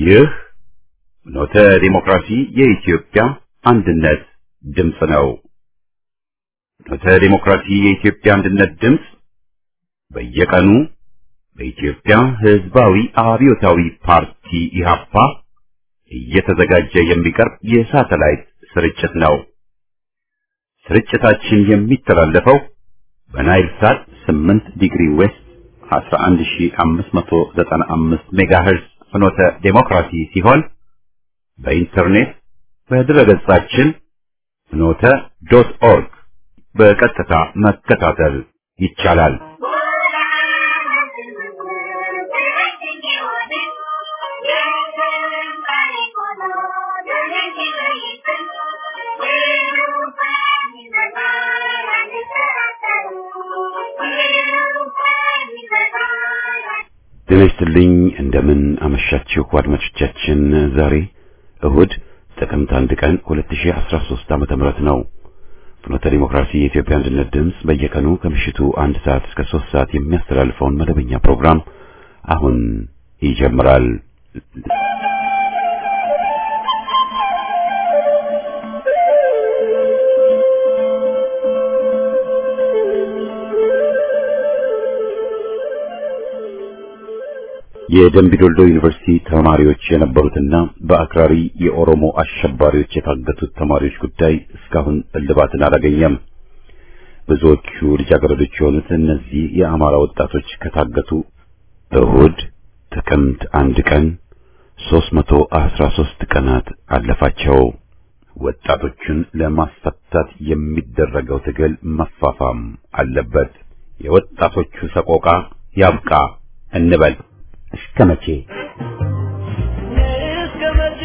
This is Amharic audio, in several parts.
ይህ ፍኖተ ዲሞክራሲ የኢትዮጵያ አንድነት ድምፅ ነው። ፍኖተ ዲሞክራሲ የኢትዮጵያ አንድነት ድምፅ በየቀኑ በኢትዮጵያ ሕዝባዊ አብዮታዊ ፓርቲ ኢህአፓ እየተዘጋጀ የሚቀርብ የሳተላይት ስርጭት ነው። ስርጭታችን የሚተላለፈው በናይል ሳት 8 ዲግሪ ዌስት 11595 ሜጋሄርዝ ፍኖተ ዴሞክራሲ ሲሆን በኢንተርኔት በድረገጻችን ፍኖተ ዶት ኦርግ በቀጥታ መከታተል ይቻላል። ጤና ይስጥልኝ። እንደምን አመሻችሁ አድማጮቻችን። ዛሬ እሁድ ጥቅምት አንድ ቀን 2013 ዓመተ ምህረት ነው። ፍኖተ ዲሞክራሲ የኢትዮጵያ አንድነት ድምፅ በየቀኑ ከምሽቱ አንድ ሰዓት እስከ ሶስት ሰዓት የሚያስተላልፈውን መደበኛ ፕሮግራም አሁን ይጀምራል። የደምቢዶልዶ ዩኒቨርሲቲ ተማሪዎች የነበሩትና በአክራሪ የኦሮሞ አሸባሪዎች የታገቱት ተማሪዎች ጉዳይ እስካሁን እልባትን አላገኘም። ብዙዎቹ ልጃገረዶች የሆኑት እነዚህ የአማራ ወጣቶች ከታገቱ እሁድ ጥቅምት አንድ ቀን 313 ቀናት አለፋቸው። ወጣቶቹን ለማስፈታት የሚደረገው ትግል መፋፋም አለበት። የወጣቶቹ ሰቆቃ ያብቃ እንበል። እስከ መቼ እስከ መቼ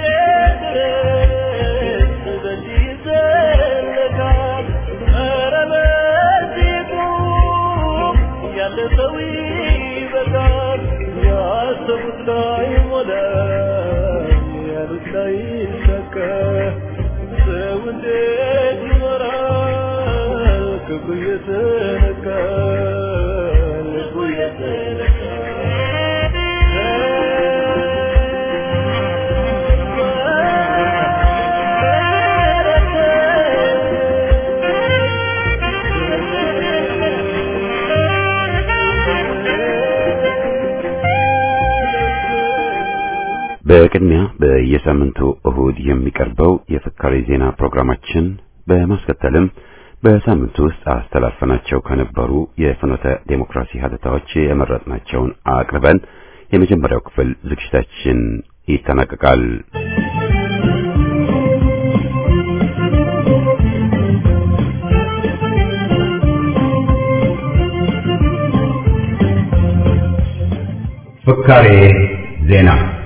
ድረስ በዚህ ይዘለቃል? ኧረ በዚህ ቁም፣ ያለ ሰው ይበቃል። ያሰቡት ላይ ሞላ፣ ያሉት ላይ ይሳካ። ሰው እንዴት ይኖራል? ክብሩ እየተነካ ልቡ በቅድሚያ በየሳምንቱ እሁድ የሚቀርበው የፍካሬ ዜና ፕሮግራማችን በማስከተልም በሳምንቱ ውስጥ አስተላልፈናቸው ከነበሩ የፍኖተ ዴሞክራሲ ሀተታዎች የመረጥናቸውን አቅርበን የመጀመሪያው ክፍል ዝግጅታችን ይጠናቀቃል። ፍካሬ ዜና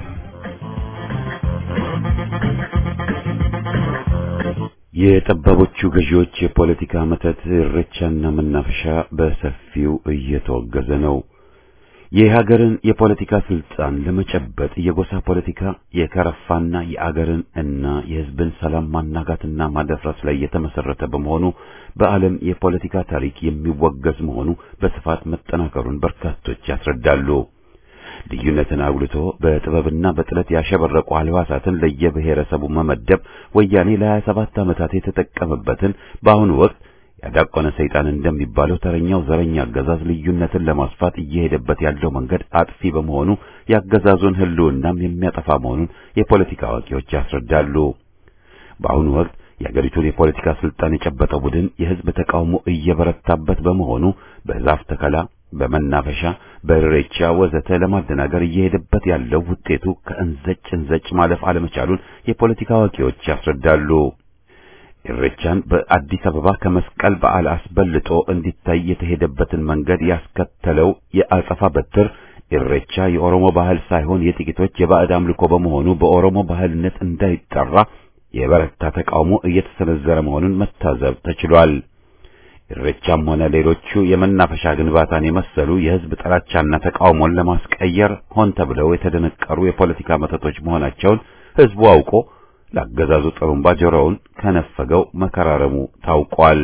የጠባቦቹ ገዢዎች የፖለቲካ መተት እረቻና መናፈሻ በሰፊው እየተወገዘ ነው። የሀገርን የፖለቲካ ስልጣን ለመጨበጥ የጎሳ ፖለቲካ የከረፋና የአገርን እና የሕዝብን ሰላም ማናጋትና ማደፍረስ ላይ የተመሰረተ በመሆኑ በዓለም የፖለቲካ ታሪክ የሚወገዝ መሆኑ በስፋት መጠናከሩን በርካቶች ያስረዳሉ። ልዩነትን አጉልቶ በጥበብና በጥለት ያሸበረቁ አልባሳትን ለየብሔረሰቡ መመደብ ወያኔ ለሀያ ሰባት ዓመታት የተጠቀመበትን በአሁኑ ወቅት ያዳቆነ ሰይጣን እንደሚባለው ተረኛው ዘረኛ አገዛዝ ልዩነትን ለማስፋት እየሄደበት ያለው መንገድ አጥፊ በመሆኑ የአገዛዙን ሕልውናም የሚያጠፋ መሆኑን የፖለቲካ አዋቂዎች ያስረዳሉ። በአሁኑ ወቅት የአገሪቱን የፖለቲካ ስልጣን የጨበጠው ቡድን የሕዝብ ተቃውሞ እየበረታበት በመሆኑ በዛፍ ተከላ በመናፈሻ በሬቻ ወዘተ ለማደናገር እየሄደበት ያለው ውጤቱ ከእንዘጭ እንዘጭ ማለፍ አለመቻሉን የፖለቲካ አዋቂዎች ያስረዳሉ። ኢሬቻን በአዲስ አበባ ከመስቀል በዓል አስበልጦ እንዲታይ የተሄደበትን መንገድ ያስከተለው የአጸፋ በትር ኢሬቻ የኦሮሞ ባህል ሳይሆን የጥቂቶች የባዕድ አምልኮ በመሆኑ በኦሮሞ ባህልነት እንዳይጠራ የበረታ ተቃውሞ እየተሰነዘረ መሆኑን መታዘብ ተችሏል። ኢሬቻም ሆነ ሌሎቹ የመናፈሻ ግንባታን የመሰሉ የሕዝብ ጥላቻና ተቃውሞን ለማስቀየር ሆን ተብለው የተደነቀሩ የፖለቲካ መተቶች መሆናቸውን ሕዝቡ አውቆ ለአገዛዙ ጥሩምባ ጆሮውን ከነፈገው መከራረሙ ታውቋል።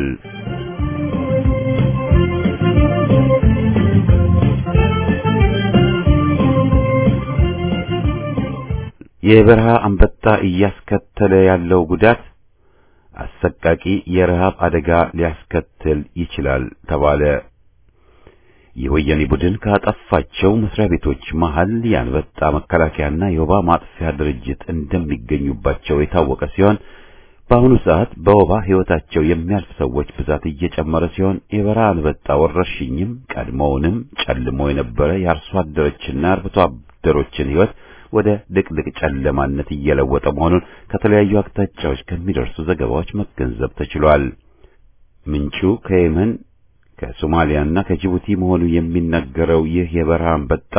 የበረሃ አንበጣ እያስከተለ ያለው ጉዳት አሰቃቂ የረሃብ አደጋ ሊያስከትል ይችላል ተባለ። የወያኔ ቡድን ካጠፋቸው መስሪያ ቤቶች መሃል የአንበጣ መከላከያና የወባ ማጥፊያ ድርጅት እንደሚገኙባቸው የታወቀ ሲሆን በአሁኑ ሰዓት በወባ ሕይወታቸው የሚያልፍ ሰዎች ብዛት እየጨመረ ሲሆን የበረሃ አንበጣ ወረርሽኝም ቀድሞውንም ጨልሞ የነበረ የአርሶ አደሮችና አርብቶ አደሮችን ሕይወት ወደ ድቅድቅ ጨለማነት እየለወጠ መሆኑን ከተለያዩ አቅጣጫዎች ከሚደርሱ ዘገባዎች መገንዘብ ተችሏል። ምንጩ ከየመን ከሶማሊያና ከጅቡቲ መሆኑ የሚነገረው ይህ የበረሃ አንበጣ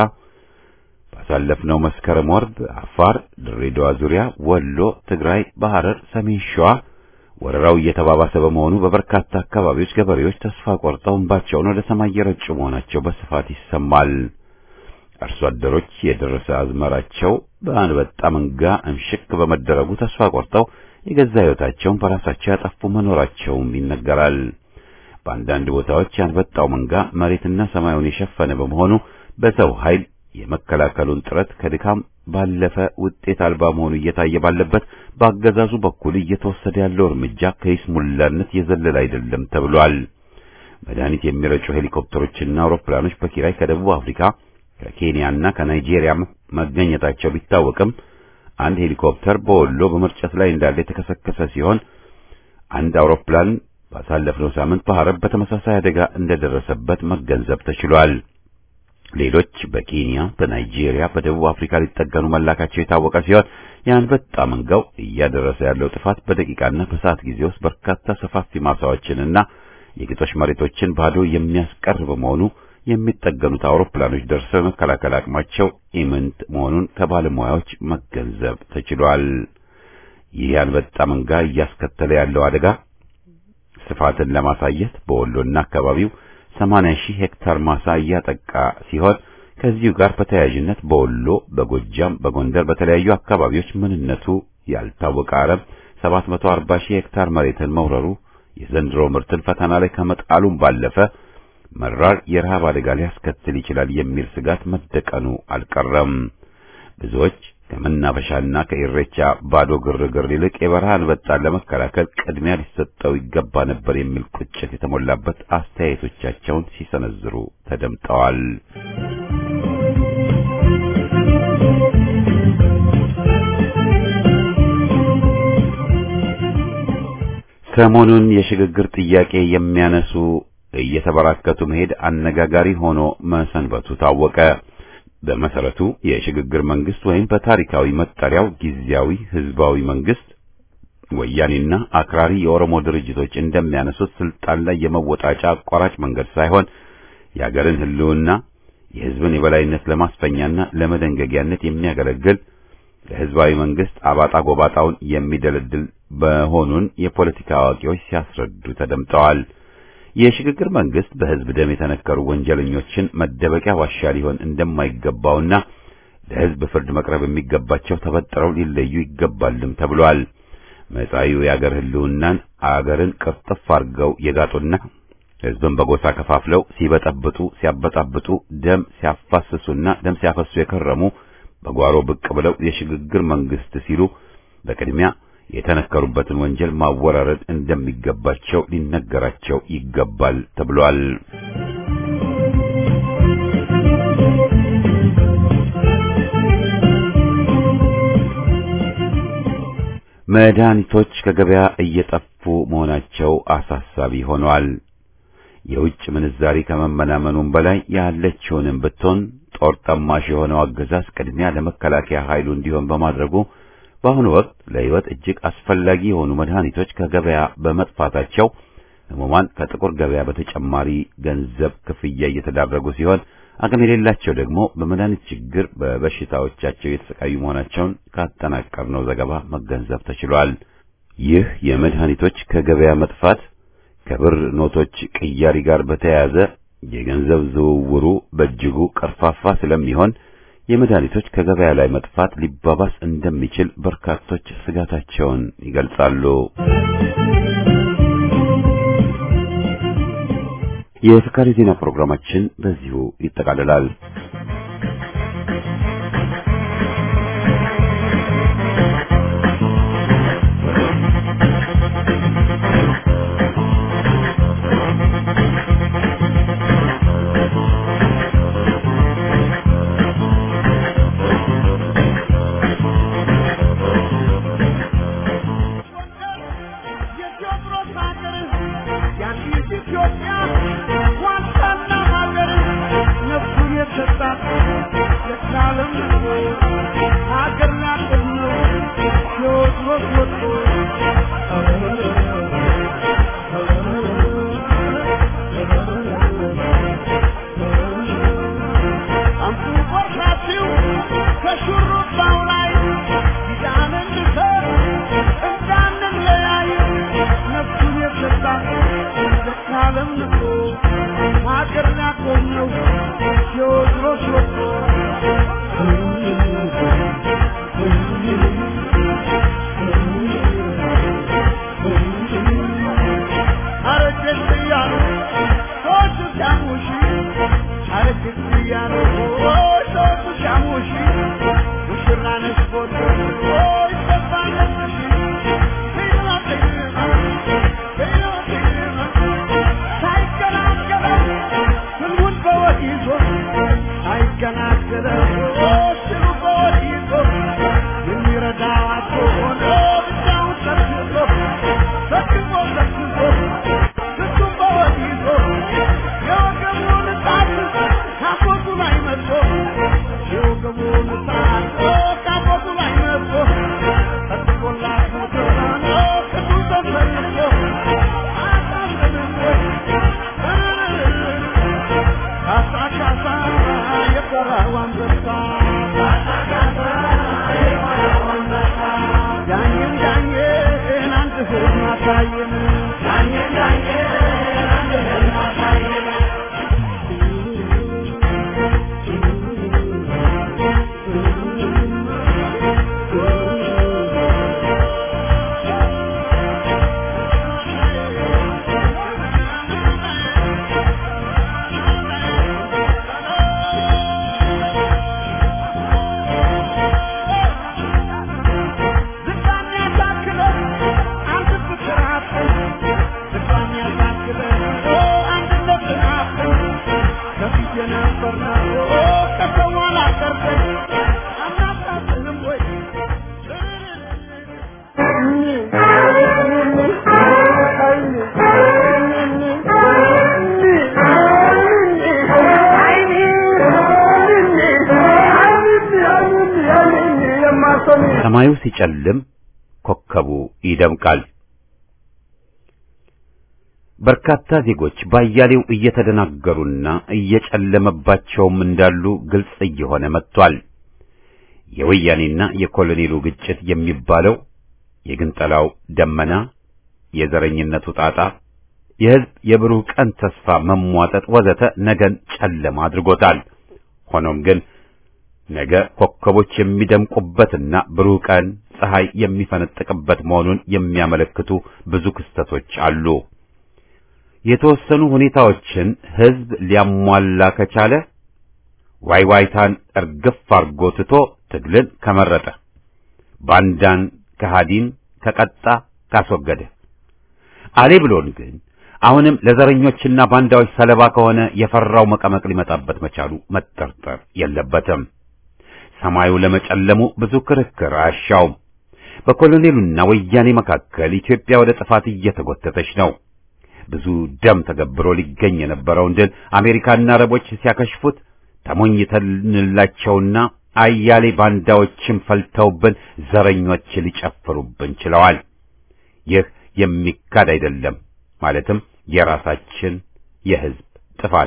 ባሳለፍነው መስከረም ወር በአፋር፣ ድሬዳዋ ዙሪያ፣ ወሎ፣ ትግራይ፣ በሐረር፣ ሰሜን ሸዋ ወረራው እየተባባሰ በመሆኑ በበርካታ አካባቢዎች ገበሬዎች ተስፋ ቆርጠው እንባቸውን ወደ ሰማይ እየረጩ መሆናቸው በስፋት ይሰማል። አርሶ አደሮች የደረሰ አዝመራቸው በአንበጣ መንጋ እምሽክ በመደረጉ ተስፋ ቆርጠው የገዛ ሕይወታቸውን በራሳቸው ያጠፉ መኖራቸውም ይነገራል። በአንዳንድ ቦታዎች የአንበጣው መንጋ መሬትና ሰማዩን የሸፈነ በመሆኑ በሰው ኃይል የመከላከሉን ጥረት ከድካም ባለፈ ውጤት አልባ መሆኑ እየታየ ባለበት በአገዛዙ በኩል እየተወሰደ ያለው እርምጃ ከይስሙላነት የዘለለ አይደለም ተብሏል። መድኃኒት የሚረጩ ሄሊኮፕተሮችና አውሮፕላኖች በኪራይ ከደቡብ አፍሪካ ከኬንያና ከናይጄሪያ መገኘታቸው ቢታወቅም አንድ ሄሊኮፕተር በወሎ በመርጨት ላይ እንዳለ የተከሰከሰ ሲሆን አንድ አውሮፕላን ባሳለፍነው ሳምንት በሐረር በተመሳሳይ አደጋ እንደደረሰበት መገንዘብ ተችሏል። ሌሎች በኬንያ፣ በናይጄሪያ፣ በደቡብ አፍሪካ ሊጠገኑ መላካቸው የታወቀ ሲሆን የአንበጣ መንጋው እያደረሰ ያለው ጥፋት በደቂቃና በሰዓት ጊዜ ውስጥ በርካታ ሰፋፊ ማሳዎችንና የግጦሽ መሬቶችን ባዶ የሚያስቀር በመሆኑ የሚጠገኑት አውሮፕላኖች ደርሰው የመከላከል አቅማቸው ኢምንት መሆኑን ከባለሙያዎች መገንዘብ ተችሏል። ይህ የአንበጣ መንጋ እያስከተለ ያለው አደጋ ስፋትን ለማሳየት በወሎና አካባቢው 80 ሺህ ሄክታር ማሳ እያጠቃ ሲሆን ከዚሁ ጋር በተያያዥነት በወሎ፣ በጎጃም፣ በጎንደር በተለያዩ አካባቢዎች ምንነቱ ያልታወቀ አረም 740 ሺህ ሄክታር መሬትን መውረሩ የዘንድሮ ምርትን ፈተና ላይ ከመጣሉም ባለፈ መራር የረሃብ አደጋ ሊያስከትል ይችላል የሚል ስጋት መደቀኑ አልቀረም። ብዙዎች ከመናፈሻና ከኢሬቻ ባዶ ግርግር ይልቅ የበረሃ አንበጣን ለመከላከል ቅድሚያ ሊሰጠው ይገባ ነበር የሚል ቁጭት የተሞላበት አስተያየቶቻቸውን ሲሰነዝሩ ተደምጠዋል። ሰሞኑን የሽግግር ጥያቄ የሚያነሱ እየተበራከቱ መሄድ አነጋጋሪ ሆኖ መሰንበቱ ታወቀ። በመሰረቱ የሽግግር መንግስት ወይም በታሪካዊ መጠሪያው ጊዜያዊ ህዝባዊ መንግስት ወያኔና አክራሪ የኦሮሞ ድርጅቶች እንደሚያነሱት ስልጣን ላይ የመወጣጫ አቋራጭ መንገድ ሳይሆን የአገርን ህልውና የህዝብን የበላይነት ለማስፈኛና ለመደንገጊያነት የሚያገለግል ለህዝባዊ መንግስት አባጣ ጎባጣውን የሚደለድል መሆኑን የፖለቲካ አዋቂዎች ሲያስረዱ ተደምጠዋል። የሽግግር መንግስት በህዝብ ደም የተነከሩ ወንጀለኞችን መደበቂያ ዋሻ ሊሆን እንደማይገባውና ለህዝብ ፍርድ መቅረብ የሚገባቸው ተበጥረው ሊለዩ ይገባልም ተብሏል። መጻኢው የአገር ህልውናን አገርን ቅርጥፍ አድርገው የጋጡና ህዝብን በጎሳ ከፋፍለው ሲበጠብጡ፣ ሲያበጣብጡ፣ ደም ሲያፋስሱና ደም ሲያፈሱ የከረሙ በጓሮ ብቅ ብለው የሽግግር መንግስት ሲሉ በቅድሚያ የተነከሩበትን ወንጀል ማወራረድ እንደሚገባቸው ሊነገራቸው ይገባል ተብሏል። መድኃኒቶች ከገበያ እየጠፉ መሆናቸው አሳሳቢ ሆኗል። የውጭ ምንዛሪ ከመመናመኑም በላይ ያለችውንም ብትሆን ጦር ጠማሽ የሆነው አገዛዝ ቅድሚያ ለመከላከያ ኃይሉ እንዲሆን በማድረጉ በአሁኑ ወቅት ለሕይወት እጅግ አስፈላጊ የሆኑ መድኃኒቶች ከገበያ በመጥፋታቸው ሕሙማን ከጥቁር ገበያ በተጨማሪ ገንዘብ ክፍያ እየተዳረጉ ሲሆን አቅም የሌላቸው ደግሞ በመድኃኒት ችግር በበሽታዎቻቸው እየተሰቃዩ መሆናቸውን ካጠናቀርነው ዘገባ መገንዘብ ተችሏል። ይህ የመድኃኒቶች ከገበያ መጥፋት ከብር ኖቶች ቅያሪ ጋር በተያያዘ የገንዘብ ዝውውሩ በእጅጉ ቀርፋፋ ስለሚሆን የመድኃኒቶች ከገበያ ላይ መጥፋት ሊባባስ እንደሚችል በርካቶች ስጋታቸውን ይገልጻሉ። የፍካሪ ዜና ፕሮግራማችን በዚሁ ይጠቃልላል። የቴዎድሮስ ሀገር የአንዲት ኢትዮጵያ ዋልታና ሀገር ነፍሱን የሰጣት የዓለም ንጉ ሀገር ናቅም ነው ቴዎድሮስ ወጥቶ አንቱ ቆርሳችሁ ከሹሩባው ላይ ኪዳንን ልሰር እንዳንለያይ ነፍሱን የሰጣት የዓለም ንጉ ሀገር ናቆም ነው ቴዎድሮስ ወጥቶ አረጀት እያሉ ሰዎቹ ሲያሙሽ አረጀት እያሉ ሰዎቹ ሲያሙሽ ሙሽራ ነሽ ፎቶ ይሰፋ ነፍስሽ ሄላ ሄላ ሄላ ሄላ ሳይገላገለው ህልሙን በወድ ይዞ ሳይገላገለው ስሉ በወድ ይዞ የሚረዳው አቶ ሆኖ ብቻውን ሰብስቦ ሰብስቦ ሰብስቦ እሱም በወድ ይዞ የወገቡን እሳት ካፎቱ ላይ መጥቶ የወገቡን እሳት ካፎቱ ላይ መጥቶ ጠጥቆላት ሞተራኖ ክፉ ተሰልፎ አሳምንሞ ካሳ ካሳ የቆራው አንበሳ ዳኝን ዳኝን አንድ ህልም አሳየን ዳኝን ዳኝን አንድ ህልም አሳየን ዝናን ያሳክለን አንድ ፍቅር አለን ዝናን ያሳክለን አንድነት አለን ከፊት የነበርነው ከሰው አላቀርበን አናሳዝንም ወይ ሰማዩ ሲጨልም ኮከቡ ይደምቃል። በርካታ ዜጎች ባያሌው እየተደናገሩና እየጨለመባቸውም እንዳሉ ግልጽ እየሆነ መጥቷል። የወያኔና የኮሎኔሉ ግጭት የሚባለው የግንጠላው ደመና፣ የዘረኝነቱ ጣጣ፣ የሕዝብ የብሩህ ቀን ተስፋ መሟጠጥ ወዘተ ነገን ጨለማ አድርጎታል። ሆኖም ግን ነገ ኮከቦች የሚደምቁበትና ብሩህ ቀን ፀሐይ የሚፈነጥቅበት መሆኑን የሚያመለክቱ ብዙ ክስተቶች አሉ። የተወሰኑ ሁኔታዎችን ሕዝብ ሊያሟላ ከቻለ ዋይዋይታን እርግፍ አርጎ ትቶ ትግልን ከመረጠ ባንዳን ከሃዲን ከቀጣ ካስወገደ አሌ ብሎን ግን አሁንም ለዘረኞችና ባንዳዎች ሰለባ ከሆነ የፈራው መቀመቅ ሊመጣበት መቻሉ መጠርጠር የለበትም። ሰማዩ ለመጨለሙ ብዙ ክርክር አያሻውም። በኮሎኔሉና ወያኔ መካከል ኢትዮጵያ ወደ ጥፋት እየተጎተተች ነው። ብዙ ደም ተገብሮ ሊገኝ የነበረውን ድል አሜሪካና አረቦች ሲያከሽፉት ተሞኝተንላቸውና አያሌ ባንዳዎችም ፈልተውብን ዘረኞች ሊጨፍሩብን ችለዋል። ይህ የሚካድ አይደለም። ማለትም የራሳችን የሕዝብ ጥፋት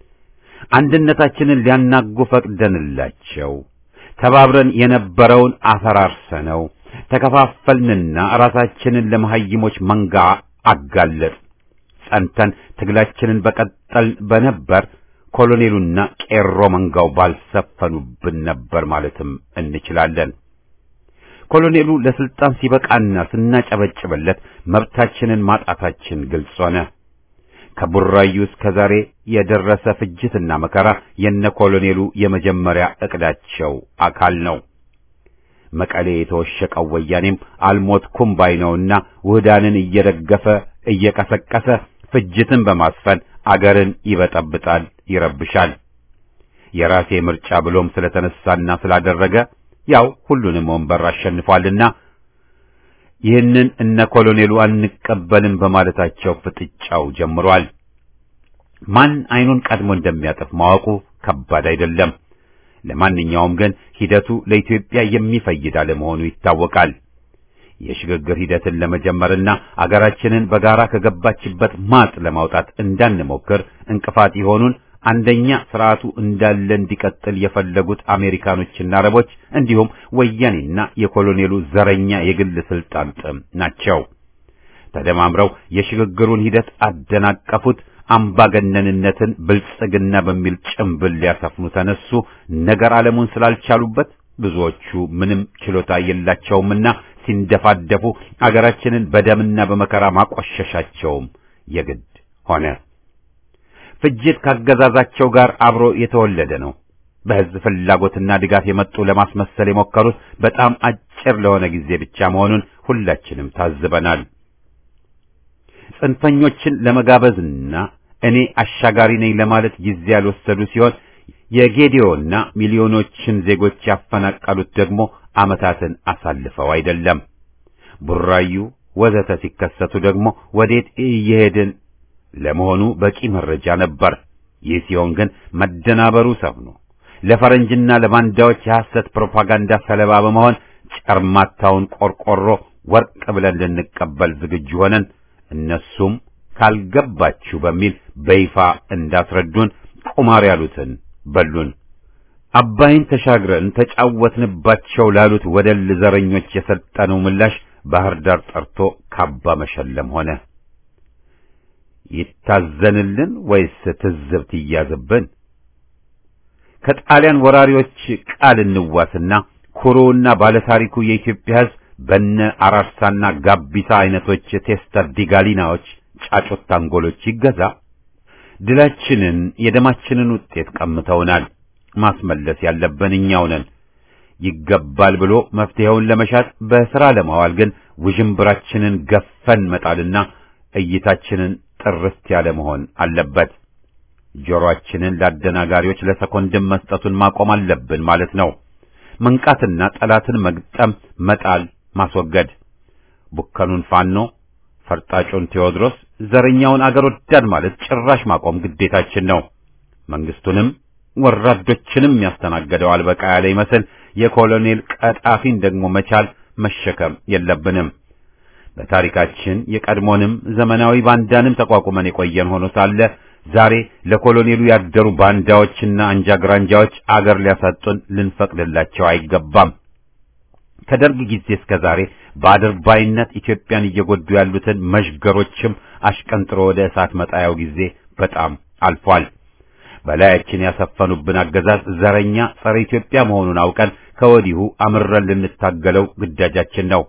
አንድነታችንን ሊያናጉ ፈቅደንላቸው ተባብረን የነበረውን አፈራርሰነው ተከፋፈልንና ራሳችንን ለመሐይሞች መንጋ አጋለጥ ጸንተን ትግላችንን በቀጠል በነበር ኮሎኔሉና ቄሮ መንጋው ባልሰፈኑብን ነበር ማለትም እንችላለን። ኮሎኔሉ ለስልጣን ሲበቃና ስናጨበጭበለት መብታችንን ማጣታችን ግልጽ ሆነ። ከቡራዩ እስከ ዛሬ የደረሰ ፍጅትና መከራ የነ ኮሎኔሉ የመጀመሪያ ዕቅዳቸው አካል ነው። መቀሌ የተወሸቀው ወያኔም አልሞትኩም ባይ ነውና ውህዳንን እየደገፈ እየቀሰቀሰ ፍጅትን በማስፈን አገርን ይበጠብጣል፣ ይረብሻል። የራሴ ምርጫ ብሎም ስለተነሳና ስላደረገ ያው ሁሉንም ወንበር አሸንፏልና ይህንን እነ ኮሎኔሉ አንቀበልም በማለታቸው ፍጥጫው ጀምሯል። ማን አይኑን ቀድሞ እንደሚያጠፍ ማወቁ ከባድ አይደለም። ለማንኛውም ግን ሂደቱ ለኢትዮጵያ የሚፈይድ አለመሆኑ ይታወቃል። የሽግግር ሂደትን ለመጀመርና አገራችንን በጋራ ከገባችበት ማጥ ለማውጣት እንዳንሞክር እንቅፋት የሆኑን አንደኛ ስርዓቱ እንዳለ እንዲቀጥል የፈለጉት አሜሪካኖችና አረቦች እንዲሁም ወያኔና የኮሎኔሉ ዘረኛ የግል ስልጣን ጥም ናቸው። ተደማምረው የሽግግሩን ሂደት አደናቀፉት። አምባገነንነትን ብልጽግና በሚል ጭምብል ሊያሰፍኑ ተነሱ። ነገር ዓለሙን ስላልቻሉበት ብዙዎቹ ምንም ችሎታ የላቸውምና ሲንደፋደፉ አገራችንን በደምና በመከራ ማቆሸሻቸውም የግድ ሆነ። ፍጅት ካገዛዛቸው ጋር አብሮ የተወለደ ነው። በሕዝብ ፍላጎትና ድጋፍ የመጡ ለማስመሰል የሞከሩት በጣም አጭር ለሆነ ጊዜ ብቻ መሆኑን ሁላችንም ታዝበናል። ጽንፈኞችን ለመጋበዝና እኔ አሻጋሪ ነኝ ለማለት ጊዜ ያልወሰዱ ሲሆን የጌዲዮና ሚሊዮኖችን ዜጎች ያፈናቀሉት ደግሞ ዓመታትን አሳልፈው አይደለም። ቡራዩ ወዘተ ሲከሰቱ ደግሞ ወዴት እየሄድን ለመሆኑ በቂ መረጃ ነበር። ይህ ሲሆን ግን መደናበሩ ሰፍኖ ለፈረንጅና ለባንዳዎች የሐሰት ፕሮፓጋንዳ ሰለባ በመሆን ጨርማታውን ቆርቆሮ ወርቅ ብለን ልንቀበል ዝግጁ ሆነን እነሱም ካልገባችሁ በሚል በይፋ እንዳስረዱን ቁማር ያሉትን በሉን። አባይን ተሻግረን ተጫወትንባቸው ላሉት ወደል ዘረኞች የሰጠነው ምላሽ ባህር ዳር ጠርቶ ካባ መሸለም ሆነ። ይታዘንልን ወይስ ትዝብት ይያዝብን? ከጣሊያን ወራሪዎች ቃል እንዋስና ኩሩና ባለታሪኩ የኢትዮጵያ ሕዝብ በነ አራርሳና ጋቢሳ አይነቶች ቴስተር ዲጋሊናዎች ጫጩት ታንጎሎች ይገዛ። ድላችንን የደማችንን ውጤት ቀምተውናል። ማስመለስ ያለብን እኛው ነን። ይገባል ብሎ መፍትሄውን ለመሻት በሥራ ለማዋል ግን ውዥንብራችንን ገፈን መጣልና እይታችንን ጥርት ያለ መሆን አለበት። ጆሮአችንን ለአደናጋሪዎች ለሰኮንድም መስጠቱን ማቆም አለብን ማለት ነው። መንቃትና ጠላትን መግጠም፣ መጣል፣ ማስወገድ ቡከኑን ፋኖ፣ ፈርጣጩን ቴዎድሮስ፣ ዘረኛውን አገር ወዳድ ማለት ጭራሽ ማቆም ግዴታችን ነው። መንግስቱንም ወራዶችንም ያስተናገደው አልበቃ ያለ ይመስል የኮሎኔል ቀጣፊን ደግሞ መቻል መሸከም የለብንም። በታሪካችን የቀድሞንም ዘመናዊ ባንዳንም ተቋቁመን የቆየን ሆኖ ሳለ ዛሬ ለኮሎኔሉ ያደሩ ባንዳዎችና አንጃ ግራንጃዎች አገር ሊያሳጡን ልንፈቅድላቸው አይገባም። ከደርግ ጊዜ እስከ ዛሬ በአድርባይነት ኢትዮጵያን እየጎዱ ያሉትን መዥገሮችም አሽቀንጥሮ ወደ እሳት መጣያው ጊዜ በጣም አልፏል። በላያችን ያሰፈኑብን አገዛዝ ዘረኛ፣ ጸረ ኢትዮጵያ መሆኑን አውቀን ከወዲሁ አምረን ልንታገለው ግዳጃችን ነው።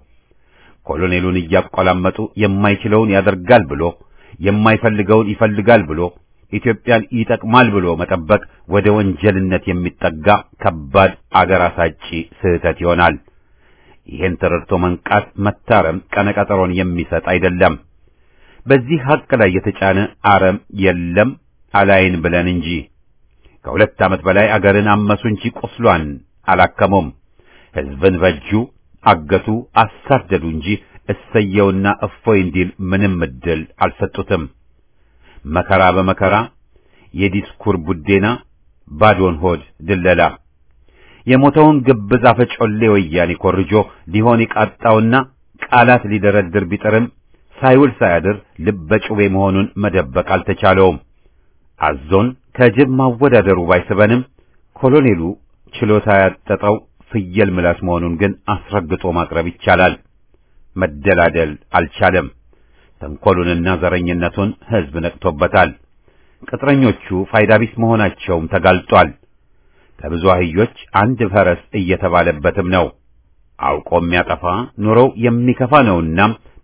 ኮሎኔሉን እያቆላመጡ የማይችለውን ያደርጋል ብሎ የማይፈልገውን ይፈልጋል ብሎ ኢትዮጵያን ይጠቅማል ብሎ መጠበቅ ወደ ወንጀልነት የሚጠጋ ከባድ አገር አሳጪ ስህተት ይሆናል። ይህን ተረድቶ መንቃት፣ መታረም ቀነቀጠሮን የሚሰጥ አይደለም። በዚህ ሐቅ ላይ የተጫነ አረም የለም አላይን ብለን እንጂ ከሁለት ዓመት በላይ አገርን አመሱ እንጂ ቁስሏን አላከሙም። ሕዝብን በጁ፣ አገቱ፣ አሳደዱ እንጂ እሰየውና እፎይ እንዲል ምንም እድል አልሰጡትም። መከራ በመከራ የዲስኩር ቡዴና ባዶን ሆድ ድለላ የሞተውን ግብዝ አፈጮሌ ወያኔ ኮርጆ ሊሆን የቃጣውና ቃላት ሊደረድር ቢጥርም ሳይውል ሳያድር ልበጩቤ መሆኑን መደበቅ አልተቻለውም። አዞን ከጅብ ማወዳደሩ ባይስበንም ኮሎኔሉ ችሎታ ያጠጠው ፍየል ምላስ መሆኑን ግን አስረግጦ ማቅረብ ይቻላል። መደላደል አልቻለም። ተንኮሉንና ዘረኝነቱን ሕዝብ ነቅቶበታል። ቅጥረኞቹ ፋይዳ ቢስ መሆናቸውም ተጋልጧል። ከብዙ አህዮች አንድ ፈረስ እየተባለበትም ነው። አውቆ የሚያጠፋ ኑሮው የሚከፋ ነውና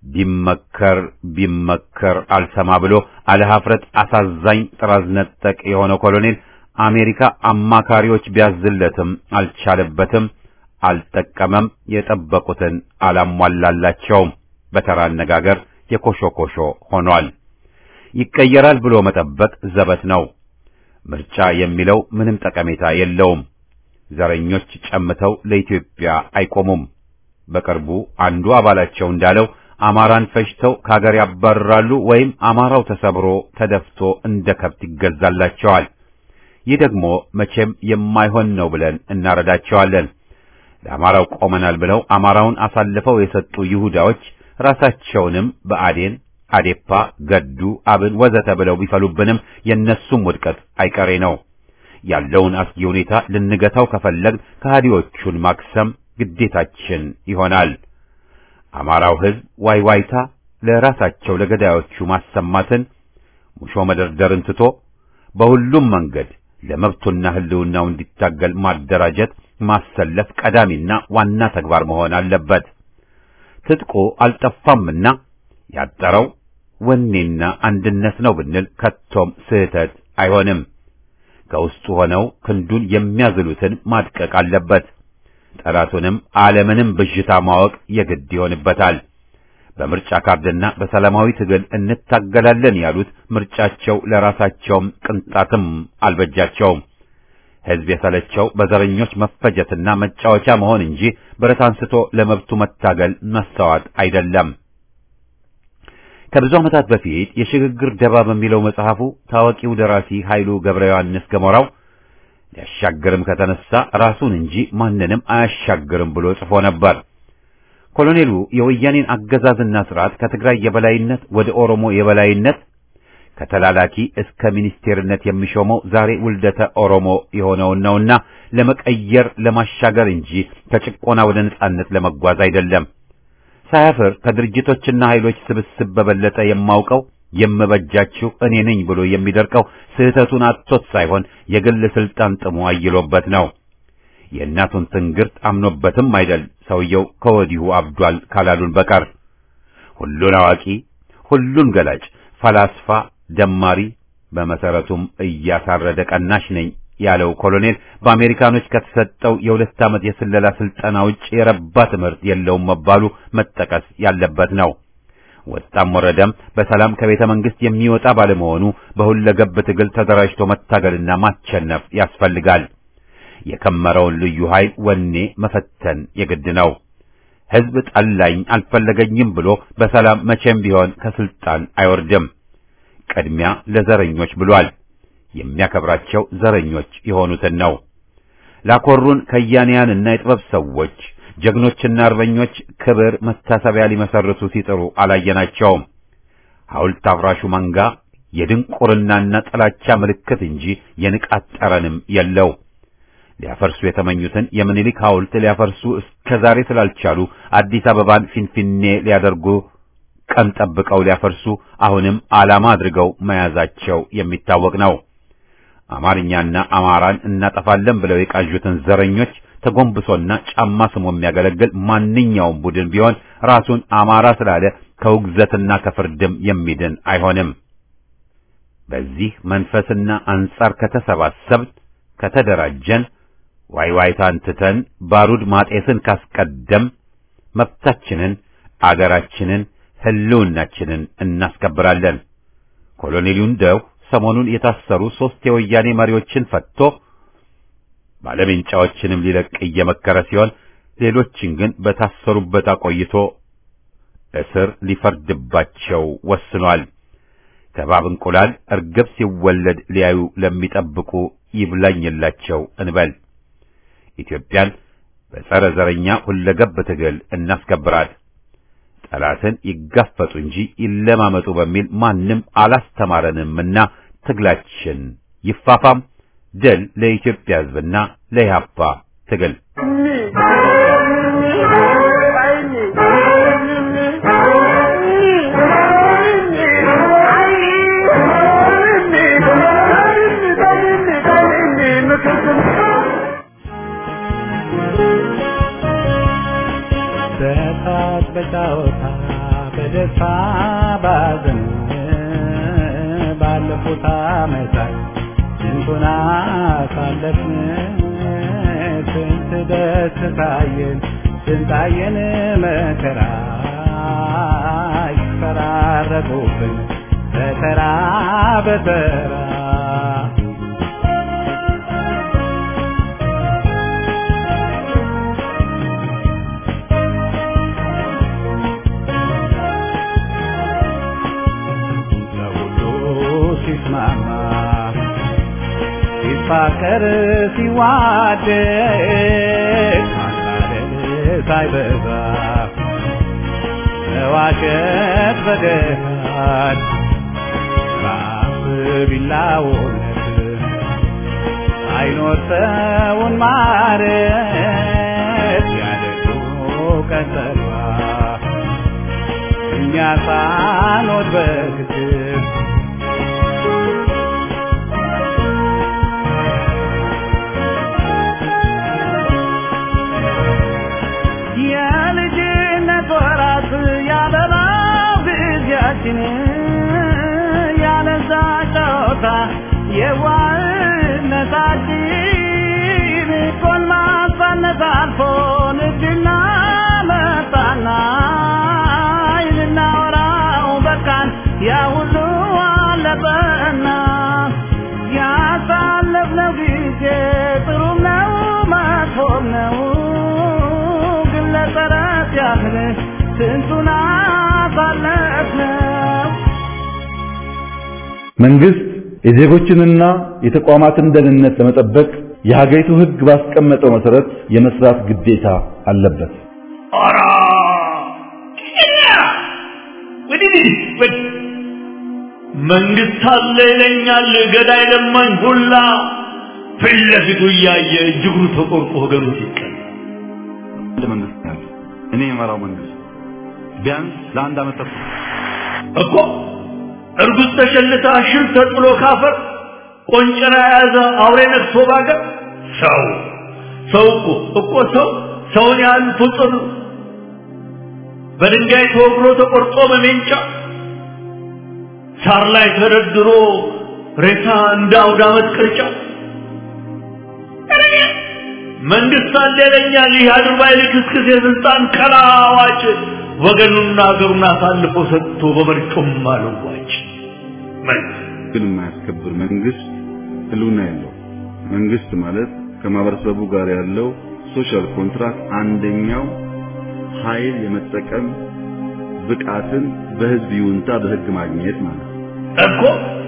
ቢመከር ቢመከር አልሰማ ብሎ አለሀፍረት አሳዛኝ ጥራዝ ነጠቅ የሆነው ኮሎኔል አሜሪካ አማካሪዎች ቢያዝለትም አልቻለበትም፣ አልጠቀመም፣ የጠበቁትን አላሟላላቸውም። በተራ አነጋገር የኮሾኮሾ ሆኗል። ይቀየራል ብሎ መጠበቅ ዘበት ነው። ምርጫ የሚለው ምንም ጠቀሜታ የለውም። ዘረኞች ጨምተው ለኢትዮጵያ አይቆሙም። በቅርቡ አንዱ አባላቸው እንዳለው አማራን ፈጅተው ከሀገር ያባርራሉ ወይም አማራው ተሰብሮ ተደፍቶ እንደ ከብት ይገዛላቸዋል። ይህ ደግሞ መቼም የማይሆን ነው ብለን እናረዳቸዋለን። ለአማራው ቆመናል ብለው አማራውን አሳልፈው የሰጡ ይሁዳዎች ራሳቸውንም በአዴን፣ አዴፓ፣ ገዱ፣ አብን ወዘተ ብለው ቢፈሉብንም የእነሱም ውድቀት አይቀሬ ነው። ያለውን አስጊ ሁኔታ ልንገታው ከፈለግን ከሃዲዎቹን ማክሰም ግዴታችን ይሆናል። አማራው ሕዝብ ዋይዋይታ ለራሳቸው ለገዳዮቹ ማሰማትን ሙሾ መደርደርን ትቶ በሁሉም መንገድ ለመብቱና ሕልውናው እንዲታገል ማደራጀት፣ ማሰለፍ ቀዳሚና ዋና ተግባር መሆን አለበት። ትጥቁ አልጠፋምና ያጠረው ወኔና አንድነት ነው ብንል ከቶም ስህተት አይሆንም። ከውስጡ ሆነው ክንዱን የሚያዝሉትን ማድቀቅ አለበት። ጠላቱንም ዓለምንም ብዥታ ማወቅ የግድ ይሆንበታል። በምርጫ ካርድና በሰላማዊ ትግል እንታገላለን ያሉት ምርጫቸው ለራሳቸውም ቅንጣትም አልበጃቸውም። ሕዝብ የሰለቸው በዘረኞች መፈጀትና መጫወቻ መሆን እንጂ ብረት አንስቶ ለመብቱ መታገል መስተዋት አይደለም። ከብዙ ዓመታት በፊት የሽግግር ደባ በሚለው መጽሐፉ ታዋቂው ደራሲ ኃይሉ ገብረ ዮሐንስ ገሞራው ሊያሻግርም ከተነሳ ራሱን እንጂ ማንንም አያሻግርም ብሎ ጽፎ ነበር። ኮሎኔሉ የወያኔን አገዛዝና ስርዓት ከትግራይ የበላይነት ወደ ኦሮሞ የበላይነት ከተላላኪ እስከ ሚኒስቴርነት የሚሾመው ዛሬ ውልደተ ኦሮሞ የሆነውን ነውና ለመቀየር ለማሻገር እንጂ ከጭቆና ወደ ነጻነት ለመጓዝ አይደለም። ሳያፍር ከድርጅቶችና ኃይሎች ስብስብ በበለጠ የማውቀው የምበጃችሁ እኔ ነኝ ብሎ የሚደርቀው ስህተቱን አጥቶት ሳይሆን የግል ስልጣን ጥሙ አይሎበት ነው። የእናቱን ትንግርት አምኖበትም አይደል ሰውየው ከወዲሁ አብዷል ካላሉን በቀር ሁሉን አዋቂ፣ ሁሉን ገላጭ፣ ፈላስፋ፣ ደማሪ በመሰረቱም እያሳረደ ቀናሽ ነኝ ያለው ኮሎኔል በአሜሪካኖች ከተሰጠው የሁለት ዓመት የስለላ ስልጠና ውጭ የረባ ትምህርት የለውም መባሉ መጠቀስ ያለበት ነው። ወጣም ወረደም በሰላም ከቤተ መንግስት የሚወጣ ባለመሆኑ በሁለገብ ትግል ተደራጅቶ መታገልና ማቸነፍ ያስፈልጋል። የከመረውን ልዩ ኃይል ወኔ መፈተን የግድ ነው። ሕዝብ ጠላኝ አልፈለገኝም ብሎ በሰላም መቼም ቢሆን ከስልጣን አይወርድም። ቅድሚያ ለዘረኞች ብሏል። የሚያከብራቸው ዘረኞች የሆኑትን ነው። ላኮሩን ከያንያንና የጥበብ ሰዎች ጀግኖችና አርበኞች ክብር መታሰቢያ ሊመሰርቱ ሲጥሩ አላየናቸውም። ሐውልት አፍራሹ መንጋ የድንቁርናና ጥላቻ ምልክት እንጂ የንቃት ጠረንም የለው። ሊያፈርሱ የተመኙትን የምኒልክ ሐውልት ሊያፈርሱ እስከ ዛሬ ስላልቻሉ አዲስ አበባን ፊንፊኔ ሊያደርጉ ቀን ጠብቀው ሊያፈርሱ አሁንም ዓላማ አድርገው መያዛቸው የሚታወቅ ነው። አማርኛና አማራን እናጠፋለን ብለው የቃዡትን ዘረኞች ተጎንብሶና ጫማ ስሞ የሚያገለግል ማንኛውም ቡድን ቢሆን ራሱን አማራ ስላለ ከውግዘትና ከፍርድም የሚድን አይሆንም። በዚህ መንፈስና አንጻር ከተሰባሰብን ከተደራጀን ዋይዋይታን ትተን ባሩድ ማጤስን ካስቀደም መብታችንን አገራችንን ሕልውናችንን እናስከብራለን። ኮሎኔሉ እንደው ሰሞኑን የታሰሩ ሦስት የወያኔ መሪዎችን ፈትቶ ባለሜንጫዎችንም ሊለቅ እየመከረ ሲሆን ሌሎችን ግን በታሰሩበት አቆይቶ እስር ሊፈርድባቸው ወስኗል። ከባብ እንቁላል እርግብ ሲወለድ ሊያዩ ለሚጠብቁ ይብላኝላቸው እንበል። ኢትዮጵያን በጸረ ዘረኛ ሁለገብ ትግል እናስከብራት። ጠላትን ይጋፈጡ እንጂ ይለማመጡ በሚል ማንም አላስተማረንምና ትግላችን ይፋፋም። ድል ለኢትዮጵያ ሕዝብና ለኢህአፓ ትግል። በሳቅ በጫወታ በደስታ ባዘን ባለፉት ዓመታት ስንቱን አሳለፍን ስንት ደስ ታየን ስንታየን መከራ ይፈራረቁብን በተራ በተራ ለሁሉ ሲስማማ ሲፋቀር ሲዋደድ ማታለል ሳይበዛ መዋሸት በገሃድ ራስ ቢላውነት አይኖር ሰውን ማረት ያደጉ ቀጠሏ እኛ ሳኖት በግትር የልጅነት ወራት ያበባው ጊዜያችን ያለዛ ጨዋታ የዋህነታችን ጎልማሳነት አልፎ ንድና መጣና ልናወራው በቃን ያ ሁሉ አለፈና ያሳለፍነው ጊዜ ጥሩም ነው መጥፎም ነው ግን ለጠረት ያህል ስንቱን አሳለፍነው መንግስት የዜጎችንና የተቋማትን ደህንነት ለመጠበቅ የሀገሪቱ ሕግ ባስቀመጠው መሰረት የመስራት ግዴታ አለበት። ኦራ ወዲህ ወዲህ መንግስት አለ ይለኛል ገዳይ ለማኝ ሁላ ፊት ለፊቱ እያየ እጅግሩ ተቆርጦ ወገኑ ሲቀል አንድ መንግስት ነው ያለው። እኔ የመራው መንግስት ቢያንስ ለአንድ ዓመት ተኩል እኮ እርጉዝ ተሸልታ ሽል ተጥሎ ካፈር ቆንጨራ የያዘ አውሬ ነግሶ ባገር ሰው ሰው እኮ እኮ ሰው ሰውን ያህል ፍጡር በድንጋይ ተወግሮ ተቆርጦ በሜንጫ ሳር ላይ ተደርድሮ ሬሳ እንደ አውደ ዓመት ቅርጫ መንግስት አለ ይለኛል ይህ አድርባይ ልክስክስ የስልጣን ቀላዋጭ ወገኑና አገሩን አሳልፎ ሰጥቶ በመርጮም አልዋጭ መንግስት ግን የማያስከብር መንግስት ህልውና የለው። መንግስት ማለት ከማህበረሰቡ ጋር ያለው ሶሻል ኮንትራክት አንደኛው ኃይል የመጠቀም ብቃትን በህዝብ ይሁንታ በህግ ማግኘት ማለት ነው። እኮ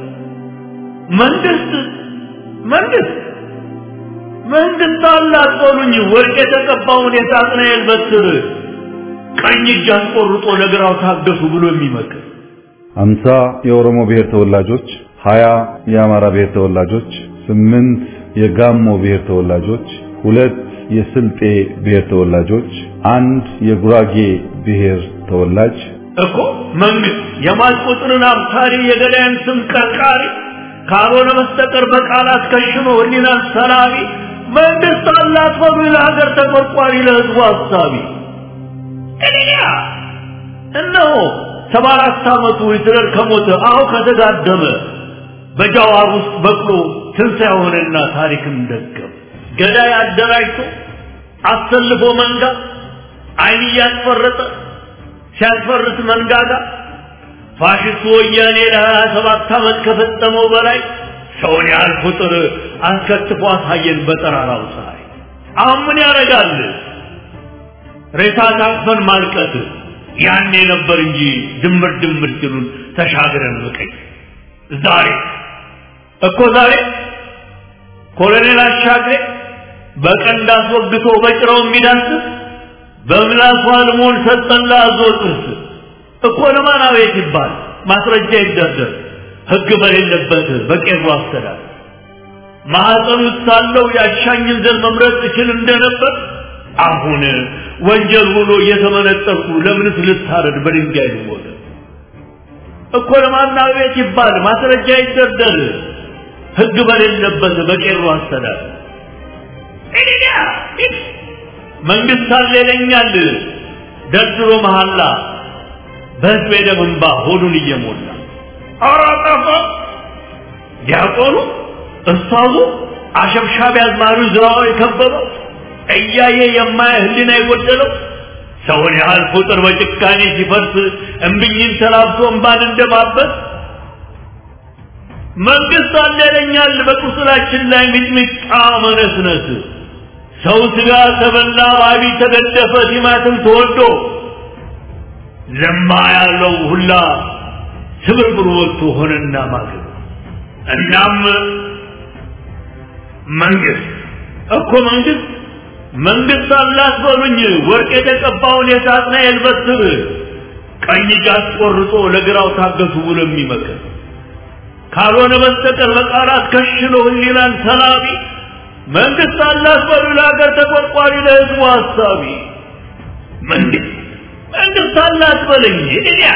መንግስት መንግስት መንግስት አላት በሉኝ ወርቅ የተቀባውን የሳጥናኤል በትር ቀኝ እጅ አስቆርጦ ለግራው ታገሱ ብሎ የሚመክር አምሳ የኦሮሞ ብሔር ተወላጆች፣ ሀያ የአማራ ብሔር ተወላጆች፣ ስምንት የጋሞ ብሔር ተወላጆች፣ ሁለት የስልጤ ብሔር ተወላጆች፣ አንድ የጉራጌ ብሔር ተወላጅ እኮ መንግስት የማል ቁጥርን አብሳሪ የገዳይን ስም ቀርቃሪ ካልሆነ በስተቀር በቃላት ከሽኖ ህሊናን ሰላቢ መንግስት አላት በሉ ለሀገር ተቆርቋሪ ለህዝቡ አሳቢ እኔያ እነሆ ሰባ አራት ዓመቱ ሂትለር ከሞተ አሁ ከተጋደመ በጃዋር ውስጥ በቅሎ ትንሣኤ ሆነና ታሪክን ደገም ገዳይ አደራጅቶ አሰልፎ መንጋ አይን እያስፈረጠ ሲያስፈርት መንጋጋ ፋሽስቱ ወያኔ ለሀያ ሰባት ዓመት ከፈጸመው በላይ ሰውን ያህል ቁጥር አስከትፎ አሳየን በጠራራው ፀሐይ። አሁን ምን ያደርጋል? ሬሳ ታቅፈን ማልቀት ያኔ ነበር እንጂ ድምር ድምር ድሉን ተሻግረን መቀኝ ዛሬ እኮ ዛሬ ኮሎኔል አሻግሬ በቀንድ አስወግቶ በጭራው የሚዳስስ በምላሱ አልሞን ሰጠላ አዞ ጥርስ እኮ ለማን አቤት ይባል ማስረጃ ይደርደር ህግ በሌለበት በቄሮ አስተዳደር ማህፀን ውስጥ ሳለው ያሻኝን ዘር መምረጥ እችል እንደነበር አሁን ወንጀል ሆኖ እየተመነጠርኩ ለምንስ ልታረድ በድንጋይ ልሞት እኮ ለማን አቤት ይባል ማስረጃ ይደርደር ህግ በሌለበት በቄሮ አስተዳደር እኔ መንግስት አለ ይለኛል ደርድሮ መሐላ በህዝብ የደም እንባ ሆዱን እየሞላ ኧረ ጠፋ ዲያቆኑ እስታዙ አሸብሻቢ አዝማሪ ዝራው የከበበው እያየ የማየ ህሊና የጎደለው ሰውን ያህል ቁጥር በጭካኔ ሲፈርስ እምብኝን ተላብሶ እንባን እንደማበስ መንግስት አለ ይለኛል በቁስላችን ላይ ሚጥሚጣ መነስነስ ሰው ስጋ ተበላ ባቢ ተገደፈ ቲማትም ተወዶ ለማ ያለው ሁላ ስብርብር ወጥቶ ሆነና ማገር እናም መንግስት እኮ መንግስት መንግስት አላት በሉኝ ወርቅ የተቀባውን የሳጥናኤል በትር ቀኝ እጅ አስቆርጦ ለግራው ታገሱ ብሎ የሚመክር ካልሆነ በስተቀር በቃላት ከሽሎ ህሊናን ሰላቢ መንግስት አላት በሉ ለሀገር ተቆርቋሪ ለህዝቡ ሀሳቢ መንግስት መንግስት አላት በለኝ እዲያ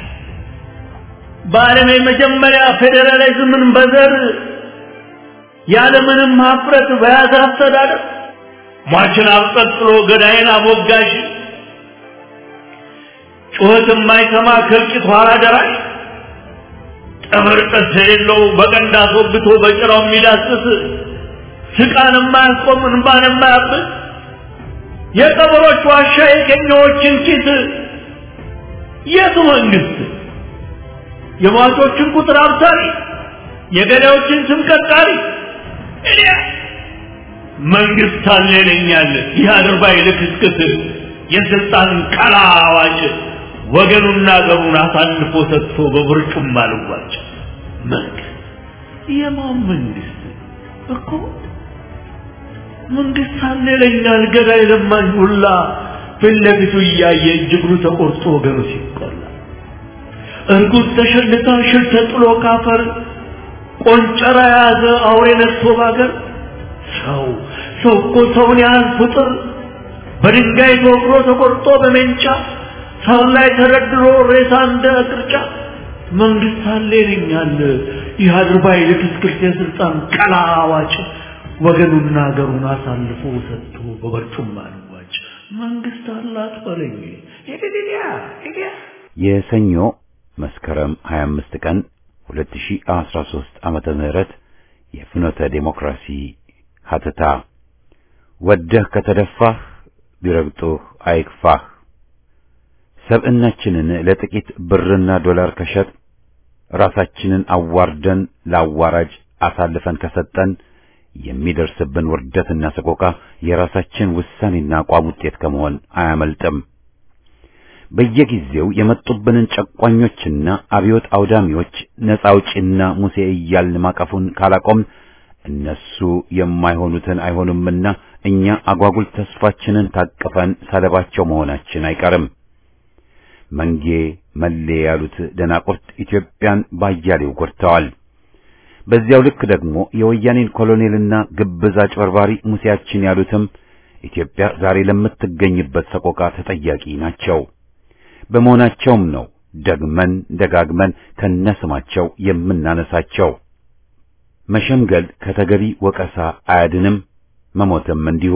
በዓለም የመጀመሪያ ፌዴራሊዝምን በዘር ያለምንም ሀፍረት በያዘ አስተዳደር ሟችን አብጠጥሎ ገዳይን አሞጋሽ ጩኸት የማይሰማ ከልቂት ኋላ ደራሽ ጥፍር ጥርስ የሌለው በቀንድ አስወግቶ በጭራው የሚዳስስ ስቃን የማያስቆም እንባን የማያብስ የቀበሮች ዋሻ የቀኛዎችን ኪስ የቱ መንግስት የሟቾችን ቁጥር አብሳሪ የገዳዮችን ስም ቀጣሪ እኔ መንግስት አለ ይለኛል ይህ አድርባይ ልክስክስ የስልጣን ቀላ አዋጭ ወገኑና አገሩን አሳልፎ ሰጥቶ በብርጩም አልዋጭ መንግስት የማን መንግስት እኮ መንግስት አለ ይለኛል ገዳይ ለማኝ ሁላ ፊት ለፊቱ እያየ እጅግሩ ተቆርጦ ወገኑ ሲቆላ እርጉዝ ተሸልታ ሽል ተጥሎ ካፈር ቆንጨራ የያዘ አውሬ ነፍሶ ባገር ሰው ሰው እኮ ሰውን ያህል ፍጡር በድንጋይ ተወግሮ ተቆርጦ በሜንጫ ሰው ላይ ተደርድሮ ሬሳ እንደ ቅርጫ መንግስት አለ ይለኛል ይህ አድርባይ ልክስክስ የስልጣን ቀላ አዋጭ ወገኑና ሀገሩን አሳልፎ ሰጥቶ በበርጩማ ልዋጭ መንግስት አላት በለኝ ሄድያ ሄድያ የሰኞ መስከረም 25 ቀን 2013 ዓመተ ምህረት የፍኖተ ዴሞክራሲ ሀተታ ወደህ ከተደፋህ ቢረግጡህ አይክፋህ። ሰብዕናችንን ለጥቂት ብርና ዶላር ከሸጥ ራሳችንን አዋርደን ለአዋራጅ አሳልፈን ከሰጠን የሚደርስብን ውርደትና ሰቆቃ የራሳችን ውሳኔና አቋም ውጤት ከመሆን አያመልጥም። በየጊዜው የመጡብንን ጨቋኞችና አብዮት አውዳሚዎች ነፃ አውጪና ሙሴ እያልን ማቀፉን ካላቆም እነሱ የማይሆኑትን አይሆኑምና እኛ አጓጉል ተስፋችንን ታቅፈን ሰለባቸው መሆናችን አይቀርም። መንጌ መሌ ያሉት ደናቁርት ኢትዮጵያን ባያሌው ጎድተዋል። በዚያው ልክ ደግሞ የወያኔን ኮሎኔልና ግብዝ አጭበርባሪ ሙሴያችን ያሉትም ኢትዮጵያ ዛሬ ለምትገኝበት ሰቆቃ ተጠያቂ ናቸው። በመሆናቸውም ነው ደግመን ደጋግመን ከነስማቸው የምናነሳቸው። መሸምገል ከተገቢ ወቀሳ አያድንም፣ መሞትም እንዲሁ።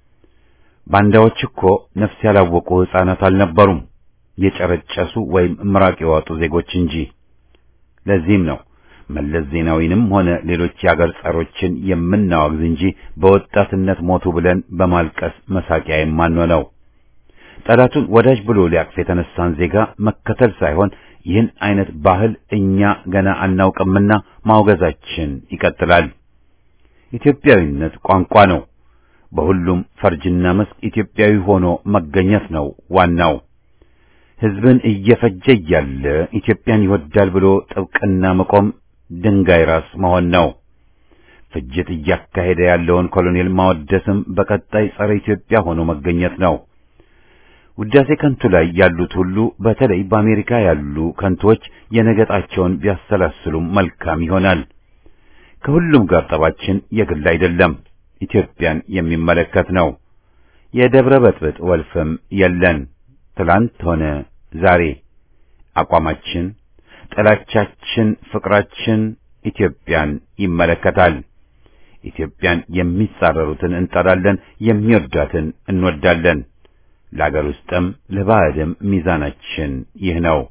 ባንዳዎች እኮ ነፍስ ያላወቁ ሕፃናት አልነበሩም፣ የጨረጨሱ ወይም ምራቅ የዋጡ ዜጎች እንጂ። ለዚህም ነው መለስ ዜናዊንም ሆነ ሌሎች የአገር ጸሮችን የምናወግዝ እንጂ በወጣትነት ሞቱ ብለን በማልቀስ መሳቂያ የማንሆነው። ጠላቱን ወዳጅ ብሎ ሊያቅፍ የተነሳን ዜጋ መከተል ሳይሆን ይህን አይነት ባህል እኛ ገና አናውቅምና ማውገዛችን ይቀጥላል። ኢትዮጵያዊነት ቋንቋ ነው። በሁሉም ፈርጅና መስክ ኢትዮጵያዊ ሆኖ መገኘት ነው ዋናው። ሕዝብን እየፈጀ እያለ ኢትዮጵያን ይወዳል ብሎ ጥብቅና መቆም ድንጋይ ራስ መሆን ነው። ፍጅት እያካሄደ ያለውን ኮሎኔል ማወደስም በቀጣይ ጸረ ኢትዮጵያ ሆኖ መገኘት ነው። ውዳሴ ከንቱ ላይ ያሉት ሁሉ በተለይ በአሜሪካ ያሉ ከንቶች የነገጣቸውን ቢያሰላስሉም መልካም ይሆናል። ከሁሉም ጋር ጠባችን የግል አይደለም፣ ኢትዮጵያን የሚመለከት ነው። የደብረ በጥብጥ ወልፍም የለን። ትላንት ሆነ ዛሬ አቋማችን፣ ጥላቻችን፣ ፍቅራችን ኢትዮጵያን ይመለከታል። ኢትዮጵያን የሚጻረሩትን እንጠላለን፣ የሚወዳትን እንወዳለን። ለአገር ውስጥም ለባዕድም ሚዛናችን ይህ ነው።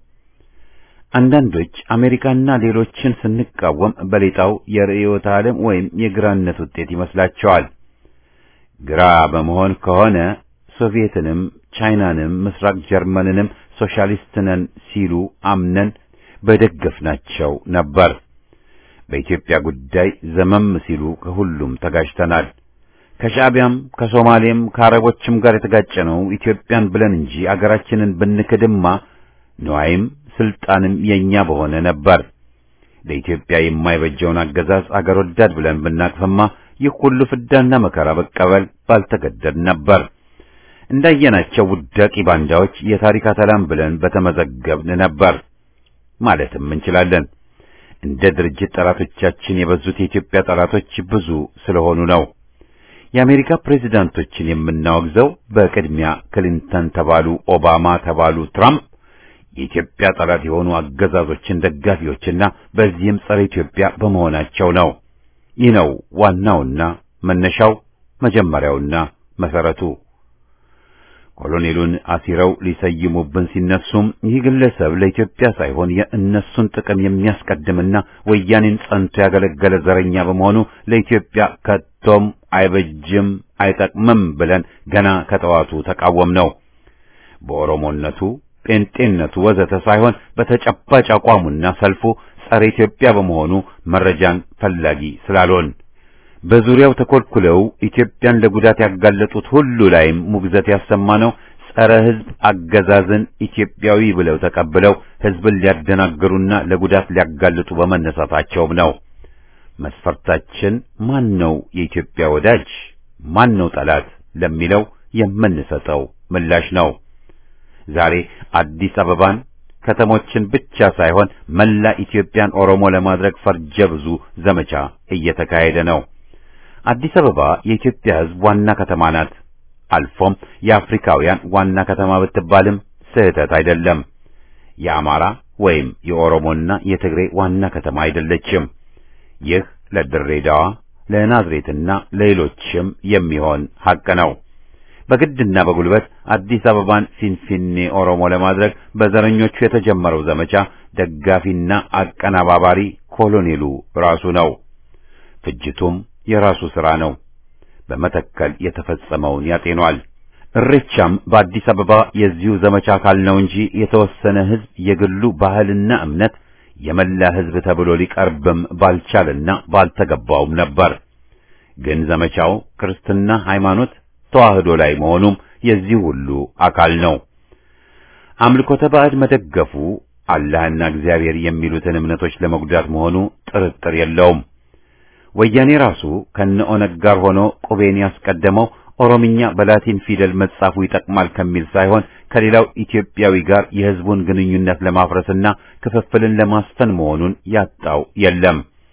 አንዳንዶች አሜሪካና ሌሎችን ስንቃወም በሌጣው የርዕዮተ ዓለም ወይም የግራነት ውጤት ይመስላቸዋል። ግራ በመሆን ከሆነ ሶቪየትንም፣ ቻይናንም፣ ምስራቅ ጀርመንንም ሶሻሊስት ነን ሲሉ አምነን በደገፍናቸው ነበር። በኢትዮጵያ ጉዳይ ዘመም ሲሉ ከሁሉም ተጋጅተናል። ከሻዕቢያም ከሶማሌም ከአረቦችም ጋር የተጋጨነው ኢትዮጵያን ብለን እንጂ አገራችንን ብንክድማ ነዋይም ስልጣንም የኛ በሆነ ነበር። ለኢትዮጵያ የማይበጀውን አገዛዝ አገር ወዳድ ብለን ብናቅፍማ ይህ ሁሉ ፍዳና መከራ መቀበል ባልተገደድ ነበር። እንዳየናቸው ውዳቂ ባንዳዎች የታሪክ አተላም ብለን በተመዘገብን ነበር ማለትም እንችላለን። እንደ ድርጅት ጠላቶቻችን የበዙት የኢትዮጵያ ጠላቶች ብዙ ስለሆኑ ነው። የአሜሪካ ፕሬዝዳንቶችን የምናወግዘው በቅድሚያ ክሊንተን ተባሉ፣ ኦባማ ተባሉ፣ ትራምፕ የኢትዮጵያ ጠላት የሆኑ አገዛዞችን ደጋፊዎችና በዚህም ጸረ ኢትዮጵያ በመሆናቸው ነው። ይህ ነው ዋናውና መነሻው መጀመሪያውና መሰረቱ። ኮሎኔሉን አሲረው ሊሰይሙብን ሲነሱም ይህ ግለሰብ ለኢትዮጵያ ሳይሆን የእነሱን ጥቅም የሚያስቀድምና ወያኔን ጸንቶ ያገለገለ ዘረኛ በመሆኑ ለኢትዮጵያ ከቶም አይበጅም፣ አይጠቅምም ብለን ገና ከጠዋቱ ተቃወም ነው። በኦሮሞነቱ ጴንጤነቱ ወዘተ ሳይሆን በተጨባጭ አቋሙና ሰልፉ ጸረ ኢትዮጵያ በመሆኑ መረጃን ፈላጊ ስላልሆን በዙሪያው ተኮልኩለው ኢትዮጵያን ለጉዳት ያጋለጡት ሁሉ ላይም ሙግዘት ያሰማነው ጸረ ሕዝብ አገዛዝን ኢትዮጵያዊ ብለው ተቀብለው ሕዝብን ሊያደናግሩና ለጉዳት ሊያጋልጡ በመነሳታቸውም ነው። መስፈርታችን ማን ነው የኢትዮጵያ ወዳጅ፣ ማን ነው ጠላት ለሚለው የምንሰጠው ምላሽ ነው። ዛሬ አዲስ አበባን ከተሞችን ብቻ ሳይሆን መላ ኢትዮጵያን ኦሮሞ ለማድረግ ፈርጀ ብዙ ዘመቻ እየተካሄደ ነው። አዲስ አበባ የኢትዮጵያ ሕዝብ ዋና ከተማ ናት። አልፎም የአፍሪካውያን ዋና ከተማ ብትባልም ስህተት አይደለም። የአማራ ወይም የኦሮሞና የትግሬ ዋና ከተማ አይደለችም። ይህ ለድሬዳዋ ለናዝሬትና ለሌሎችም የሚሆን ሐቅ ነው። በግድና በጉልበት አዲስ አበባን ፊንፊኔ ኦሮሞ ለማድረግ በዘረኞቹ የተጀመረው ዘመቻ ደጋፊና አቀናባባሪ ኮሎኔሉ ራሱ ነው። ፍጅቱም የራሱ ሥራ ነው። በመተከል የተፈጸመውን ያጤኗል። እሬቻም በአዲስ አበባ የዚሁ ዘመቻ አካል ነው እንጂ የተወሰነ ሕዝብ የግሉ ባህልና እምነት የመላ ሕዝብ ተብሎ ሊቀርብም ባልቻልና ባልተገባውም ነበር። ግን ዘመቻው ክርስትና ሃይማኖት ተዋህዶ ላይ መሆኑም የዚህ ሁሉ አካል ነው። አምልኮተ ባዕድ መደገፉ አላህና እግዚአብሔር የሚሉትን እምነቶች ለመጉዳት መሆኑ ጥርጥር የለውም። ወያኔ ራሱ ከነ ኦነግ ጋር ሆኖ ቁቤን ያስቀደመው ኦሮምኛ በላቲን ፊደል መጻፉ ይጠቅማል ከሚል ሳይሆን ከሌላው ኢትዮጵያዊ ጋር የሕዝቡን ግንኙነት ለማፍረስና ክፍፍልን ለማስፈን መሆኑን ያጣው የለም።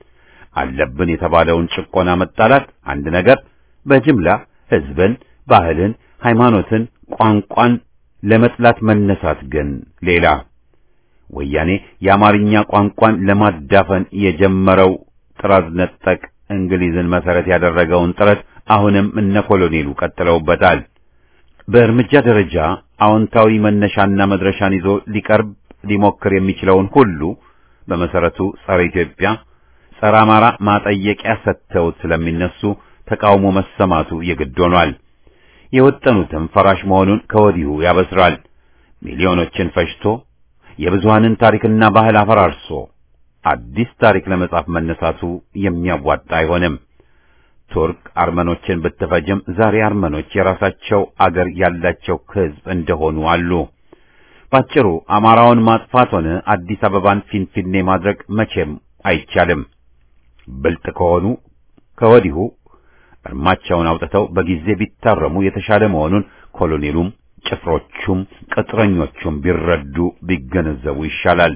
አለብን የተባለውን ጭቆና መጣላት አንድ ነገር፣ በጅምላ ሕዝብን፣ ባህልን፣ ሃይማኖትን፣ ቋንቋን ለመጥላት መነሳት ግን ሌላ። ወያኔ የአማርኛ ቋንቋን ለማዳፈን የጀመረው ጥራዝ ነጠቅ እንግሊዝን መሰረት ያደረገውን ጥረት አሁንም እነ ኮሎኔሉ ቀጥለውበታል። በእርምጃ ደረጃ አዎንታዊ መነሻና መድረሻን ይዞ ሊቀርብ ሊሞክር የሚችለውን ሁሉ በመሰረቱ ጸረ ኢትዮጵያ፣ ጸረ አማራ ማጠየቂያ ሰጥተውት ስለሚነሱ ተቃውሞ መሰማቱ የግድ ሆኗል። የወጠኑትም ፈራሽ መሆኑን ከወዲሁ ያበስራል። ሚሊዮኖችን ፈጅቶ የብዙሃንን ታሪክና ባህል አፈራርሶ አዲስ ታሪክ ለመጻፍ መነሳቱ የሚያዋጣ አይሆንም። ቱርክ አርመኖችን ብትፈጅም ዛሬ አርመኖች የራሳቸው አገር ያላቸው ሕዝብ እንደሆኑ አሉ። ባጭሩ አማራውን ማጥፋት ሆነ አዲስ አበባን ፊንፊኔ ማድረግ መቼም አይቻልም። ብልጥ ከሆኑ ከወዲሁ እርማቸውን አውጥተው በጊዜ ቢታረሙ የተሻለ መሆኑን ኮሎኔሉም ጭፍሮቹም ቅጥረኞቹም ቢረዱ ቢገነዘቡ ይሻላል።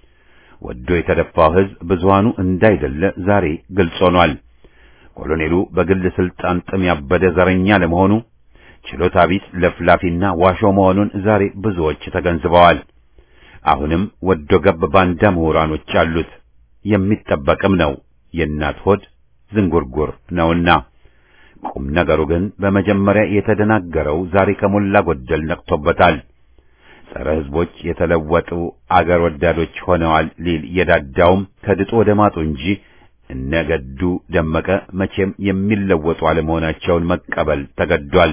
ወዶ የተደፋው ሕዝብ ብዙሃኑ እንዳይደለ ዛሬ ግልጽ ሆኗል። ኮሎኔሉ በግል ስልጣን ጥም ያበደ ዘረኛ ለመሆኑ ችሎታ ቢስ ለፍላፊና ዋሾ መሆኑን ዛሬ ብዙዎች ተገንዝበዋል። አሁንም ወዶ ገብ ባንዳ ምሁራኖች አሉት። የሚጠበቅም ነው። የእናት ሆድ ዝንጉርጉር ነውና ቁም ነገሩ ግን በመጀመሪያ የተደናገረው ዛሬ ከሞላ ጎደል ነቅቶበታል። ጸረ ሕዝቦች የተለወጡ አገር ወዳዶች ሆነዋል ሊል የዳዳውም ከድጡ ወደ ማጡ እንጂ እነገዱ ደመቀ መቼም የሚለወጡ አለመሆናቸውን መቀበል ተገዷል።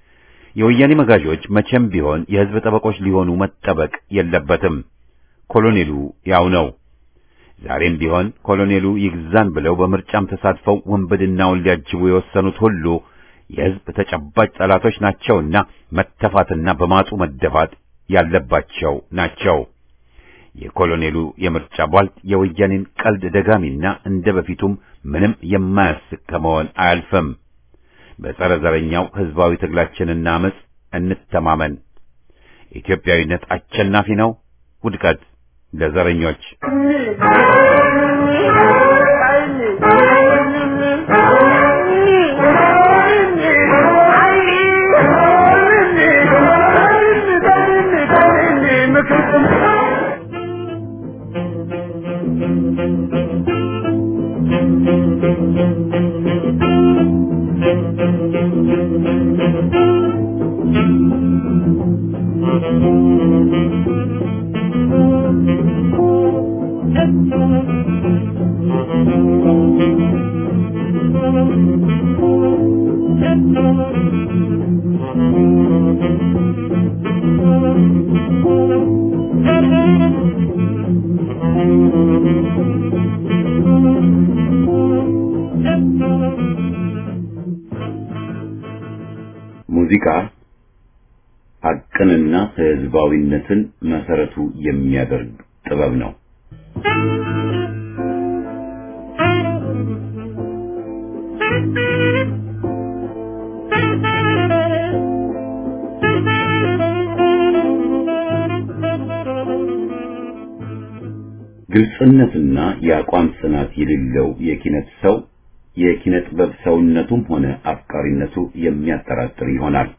የወያኔ መጋዦች መቼም ቢሆን የሕዝብ ጠበቆች ሊሆኑ መጠበቅ የለበትም። ኮሎኔሉ ያው ነው። ዛሬም ቢሆን ኮሎኔሉ ይግዛን ብለው በምርጫም ተሳትፈው ወንበድናውን ሊያጅቡ የወሰኑት ሁሉ የሕዝብ ተጨባጭ ጠላቶች ናቸውና መተፋትና በማጡ መደፋት ያለባቸው ናቸው። የኮሎኔሉ የምርጫ ቧልት የወያኔን ቀልድ ደጋሚና እንደ በፊቱም ምንም የማያስቅ ከመሆን አያልፍም። በጸረ ዘረኛው ሕዝባዊ ትግላችንና አመጽ እንተማመን። ኢትዮጵያዊነት አሸናፊ ነው። ውድቀት ለዘረኞች። ሙዚቃ ሐቅንና ሕዝባዊነትን መሰረቱ የሚያደርግ ጥበብ ነው። ግልጽነትና የአቋም ጽናት የሌለው የኪነት ሰው የኪነ ጥበብ ሰውነቱም ሆነ አፍቃሪነቱ የሚያጠራጥር ይሆናል።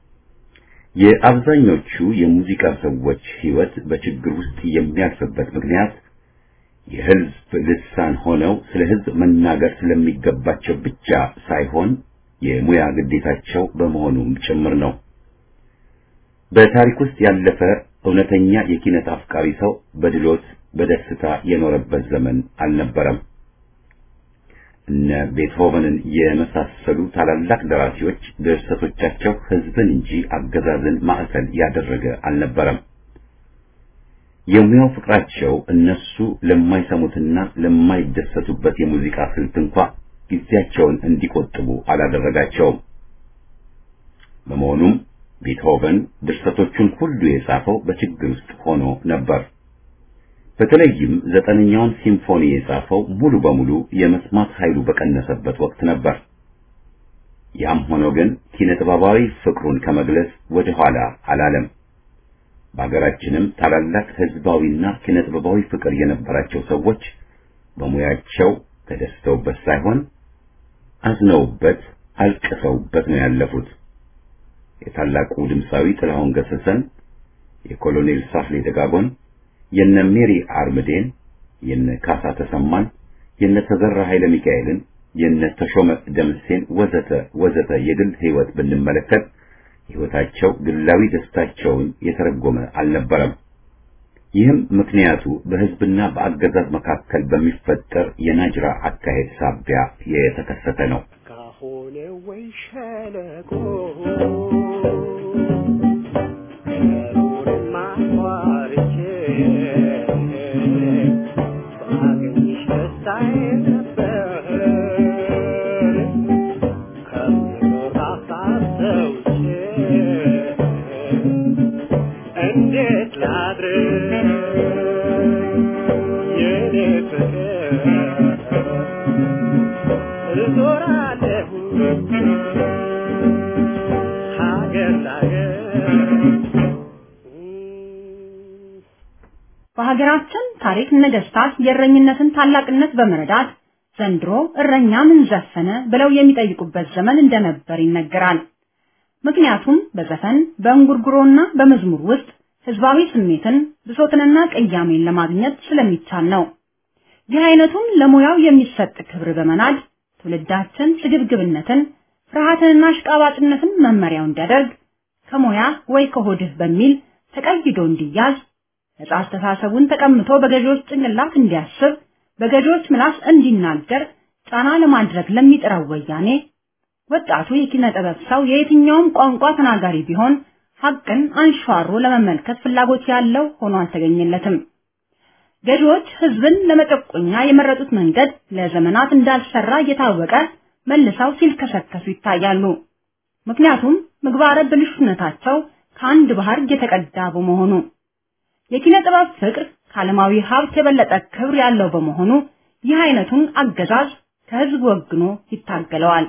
የአብዛኞቹ የሙዚቃ ሰዎች ሕይወት በችግር ውስጥ የሚያልፍበት ምክንያት የሕዝብ ልሳን ሆነው ስለ ሕዝብ መናገር ስለሚገባቸው ብቻ ሳይሆን የሙያ ግዴታቸው በመሆኑም ጭምር ነው። በታሪክ ውስጥ ያለፈ እውነተኛ የኪነት አፍቃሪ ሰው በድሎት በደስታ የኖረበት ዘመን አልነበረም። እነ ቤትሆቨንን የመሳሰሉ ታላላቅ ደራሲዎች ድርሰቶቻቸው ሕዝብን እንጂ አገዛዝን ማዕከል ያደረገ አልነበረም። የሙያው ፍቅራቸው እነሱ ለማይሰሙትና ለማይደሰቱበት የሙዚቃ ስልት እንኳ ጊዜያቸውን እንዲቆጥቡ አላደረጋቸውም። በመሆኑም ቤትሆቨን ድርሰቶቹን ሁሉ የጻፈው በችግር ውስጥ ሆኖ ነበር። በተለይም ዘጠነኛውን ሲምፎኒ የጻፈው ሙሉ በሙሉ የመስማት ኃይሉ በቀነሰበት ወቅት ነበር። ያም ሆኖ ግን ኪነ ጥበባዊ ፍቅሩን ከመግለጽ ወደ ኋላ አላለም። በሀገራችንም ታላላቅ ሕዝባዊና ኪነ ጥበባዊ ፍቅር የነበራቸው ሰዎች በሙያቸው ተደስተውበት ሳይሆን አዝነውበት፣ አልቅሰውበት ነው ያለፉት። የታላቁ ድምፃዊ ጥላሁን ገሰሰን፣ የኮሎኔል ሳህሌ ደጋጎን የነ ሜሪ አርምዴን፣ የነ ካሳ ተሰማን፣ የነ ተዘራ ኃይለ ሚካኤልን፣ የነ ተሾመ ደምሴን ወዘተ ወዘተ የግል ሕይወት ብንመለከት ሕይወታቸው ግላዊ ደስታቸውን የተረጎመ አልነበረም። ይህም ምክንያቱ በሕዝብና በአገዛዝ መካከል በሚፈጠር የናጅራ አካሄድ ሳቢያ የተከሰተ ነው። ካሆነ ወይ ሸለቆ እንዴት ላድርግ የኔ ፍቅር እዞራለሁ ሀገር ላገር በሀገራችን ታሪክ ነገስታት የእረኝነትን ታላቅነት በመረዳት ዘንድሮ እረኛ ምን ዘፈነ ብለው የሚጠይቁበት ዘመን እንደነበር ይነገራል። ምክንያቱም በዘፈን በእንጉርጉሮና በመዝሙር ውስጥ ህዝባዊ ስሜትን ብሶትንና ቅያሜን ለማግኘት ስለሚቻል ነው። ይህ አይነቱን ለሙያው የሚሰጥ ክብር በመናድ ትውልዳችን ስግብግብነትን፣ ፍርሃትንና አሽቃባጭነትን መመሪያው እንዲያደርግ ከሙያ ወይ ከሆድህ በሚል ተቀይዶ እንዲያዝ ነጻ አስተሳሰቡን ተቀምቶ በገዢዎች ጭንቅላት እንዲያስብ በገዢዎች ምላስ እንዲናገር ጫና ለማድረግ ለሚጥረው ወያኔ ወጣቱ የኪነ ጥበብ ሰው የየትኛውም ቋንቋ ተናጋሪ ቢሆን ሀቅን አንሸዋሮ ለመመልከት ፍላጎት ያለው ሆኖ አልተገኘለትም። ገዢዎች ህዝብን ለመጨቆኛ የመረጡት መንገድ ለዘመናት እንዳልሰራ እየታወቀ መልሰው ሲልከሰከሱ ይታያሉ። ምክንያቱም ምግባረ ብልሹነታቸው ከአንድ ባህር የተቀዳ በመሆኑ የኪነ ጥበብ ፍቅር ከዓለማዊ ሀብት የበለጠ ክብር ያለው በመሆኑ ይህ አይነቱን አገዛዝ ከህዝብ ወግኖ ይታገለዋል።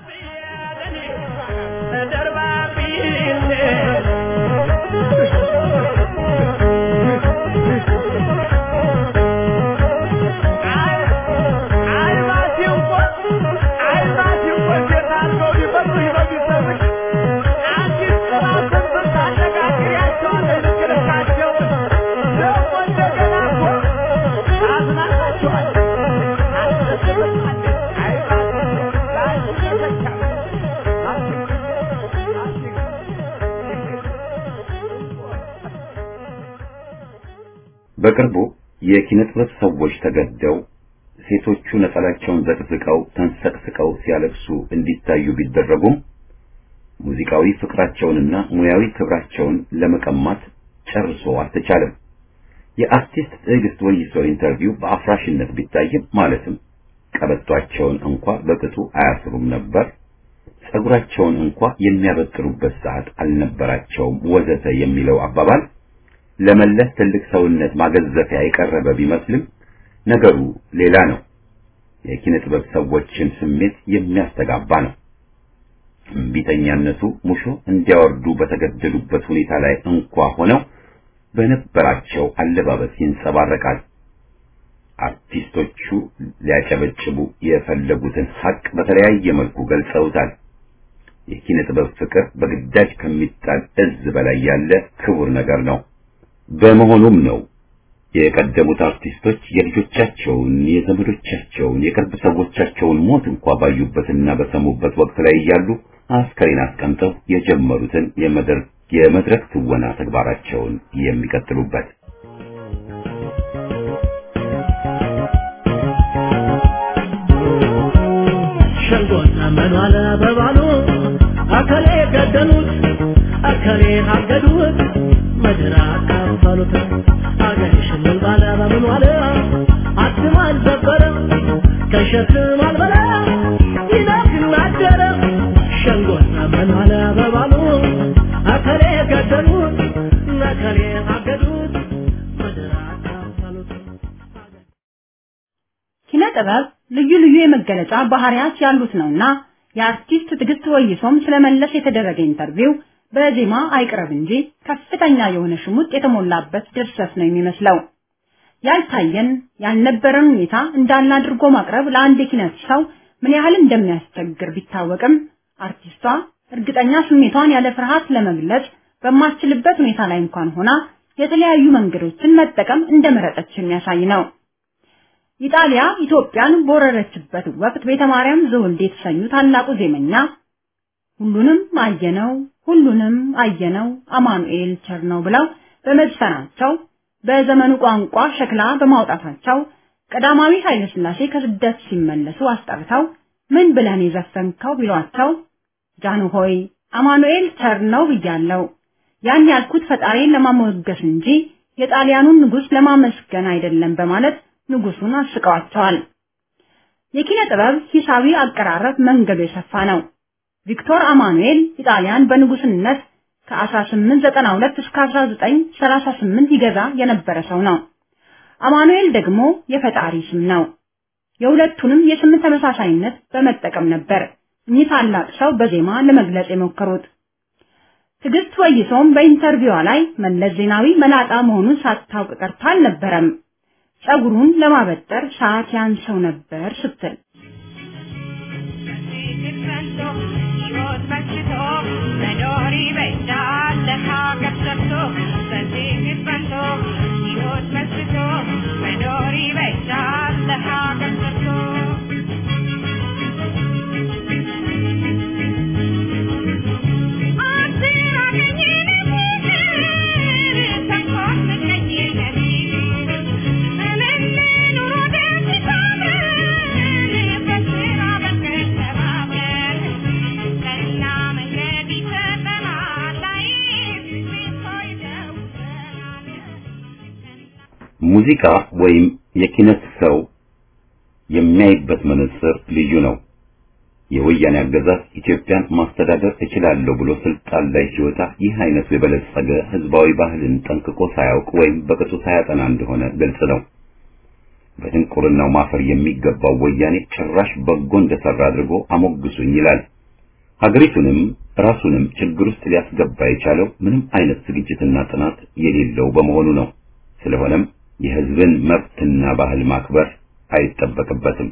በቅርቡ የኪነ ጥበብ ሰዎች ተገደው ሴቶቹ ነጠላቸውን ዘቅዝቀው ተንሰቅስቀው ሲያለቅሱ እንዲታዩ ቢደረጉም ሙዚቃዊ ፍቅራቸውንና ሙያዊ ክብራቸውን ለመቀማት ጨርሶ አልተቻለም። የአርቲስት ትዕግስት ወይሶ ኢንተርቪው በአፍራሽነት ቢታይም ማለትም ቀበቷቸውን እንኳ በቅጡ አያስሩም ነበር፣ ጸጉራቸውን እንኳ የሚያበጥሩበት ሰዓት አልነበራቸውም፣ ወዘተ የሚለው አባባል ለመለስ ትልቅ ሰውነት ማገዘፊያ የቀረበ ቢመስልም ነገሩ ሌላ ነው። የኪነ ጥበብ ሰዎችን ስሜት የሚያስተጋባ ነው። እምቢተኛነቱ ሙሾ እንዲያወርዱ በተገደሉበት ሁኔታ ላይ እንኳ ሆነው በነበራቸው አለባበስ ይንጸባረቃል። አርቲስቶቹ ሊያጨበጭቡ የፈለጉትን ሀቅ በተለያየ መልኩ ገልጸውታል። የኪነ ጥበብ ፍቅር በግዳጅ ከሚጣል እዝ በላይ ያለ ክቡር ነገር ነው። በመሆኑም ነው የቀደሙት አርቲስቶች የልጆቻቸውን፣ የዘመዶቻቸውን፣ የቅርብ ሰዎቻቸውን ሞት እንኳ ባዩበትና በሰሙበት ወቅት ላይ እያሉ አስከሬን አስቀምጠው የጀመሩትን የመድረክ ትወና ተግባራቸውን የሚቀጥሉበት። ሸንጎና መኗል በባሉ አከሌ ገደሉት አከሌ አገዱት ምድር አካፈሉት አገር ሽምን ባለ በምን ዋለ አትም አልዘበረ ከሸክም አልበላ ይነግን አደረ ሸንጎና መኗል በባሉ አከሌ ገደሉት ነከሌ አገዱት ምድር አካፈሉት ኪነ ጥበብ ልዩ ልዩ የመገለጫ ባህሪያት ያሉት ነውና የአርቲስት ትዕግስት ወይሶም ስለመለስ የተደረገ ኢንተርቪው በዜማ አይቅረብ እንጂ ከፍተኛ የሆነ ሽሙጥ የተሞላበት ድርሰት ነው የሚመስለው። ያልታየን ያልነበረን ሁኔታ እንዳለ አድርጎ ማቅረብ ለአንድ የኪነት ሰው ምን ያህል እንደሚያስቸግር ቢታወቅም አርቲስቷ እርግጠኛ ስሜቷን ያለ ፍርሃት ለመግለጽ በማትችልበት ሁኔታ ላይ እንኳን ሆና የተለያዩ መንገዶችን መጠቀም እንደመረጠች የሚያሳይ ነው። ኢጣሊያ ኢትዮጵያን በወረረችበት ወቅት ቤተ ማርያም ዘወልዴ የተሰኙ ታላቁ ዜመኛ ሁሉንም አየነው ሁሉንም አየነው አማኑኤል ቸር ነው ብለው በመዝፈናቸው በዘመኑ ቋንቋ ሸክላ በማውጣታቸው ቀዳማዊ ኃይለ ሥላሴ ከስደት ሲመለሱ አስጠርተው ምን ብለን የዘፈንከው ቢሏቸው ጃኑ ሆይ አማኑኤል ቸር ነው ብያለሁ። ያን ያልኩት ፈጣሪን ለማሞገስ እንጂ የጣሊያኑን ንጉሥ ለማመስገን አይደለም በማለት ንጉሱን አስቀዋቸዋል። የኪነ ጥበብ ሂሳዊ አቀራረብ መንገዱ የሰፋ ነው። ቪክቶር አማኑኤል ኢጣሊያን በንጉስነት ከ1892 እስከ 1938 ይገዛ የነበረ ሰው ነው። አማኑኤል ደግሞ የፈጣሪ ስም ነው። የሁለቱንም የስም ተመሳሳይነት በመጠቀም ነበር እኚህ ታላቅ ሰው በዜማ ለመግለጽ የሞከሩት። ትዕግስት ወይሶም በኢንተርቪዋ ላይ መለስ ዜናዊ መላጣ መሆኑን ሳታውቅ ቀርታ አልነበረም። ጸጉሩን ለማበጠር ሰዓት ያንሰው ነበር ስትል Thank you. ሙዚቃ ወይም የኪነት ሰው የሚያይበት መነጽር ልዩ ነው። የወያኔ አገዛዝ ኢትዮጵያን ማስተዳደር እችላለሁ ብሎ ስልጣን ላይ ሲወጣ ይህ አይነቱ የበለጸገ ህዝባዊ ባህልን ጠንቅቆ ሳያውቅ ወይም በቅጡ ሳያጠና እንደሆነ ግልጽ ነው። በድንቁርናው ማፈር የሚገባው ወያኔ ጭራሽ በጎ እንደሰራ አድርጎ አሞግሱኝ ይላል። ሀገሪቱንም ራሱንም ችግር ውስጥ ሊያስገባ የቻለው ምንም አይነት ዝግጅትና ጥናት የሌለው በመሆኑ ነው። ስለሆነም የህዝብን መብትና ባህል ማክበር አይጠበቅበትም።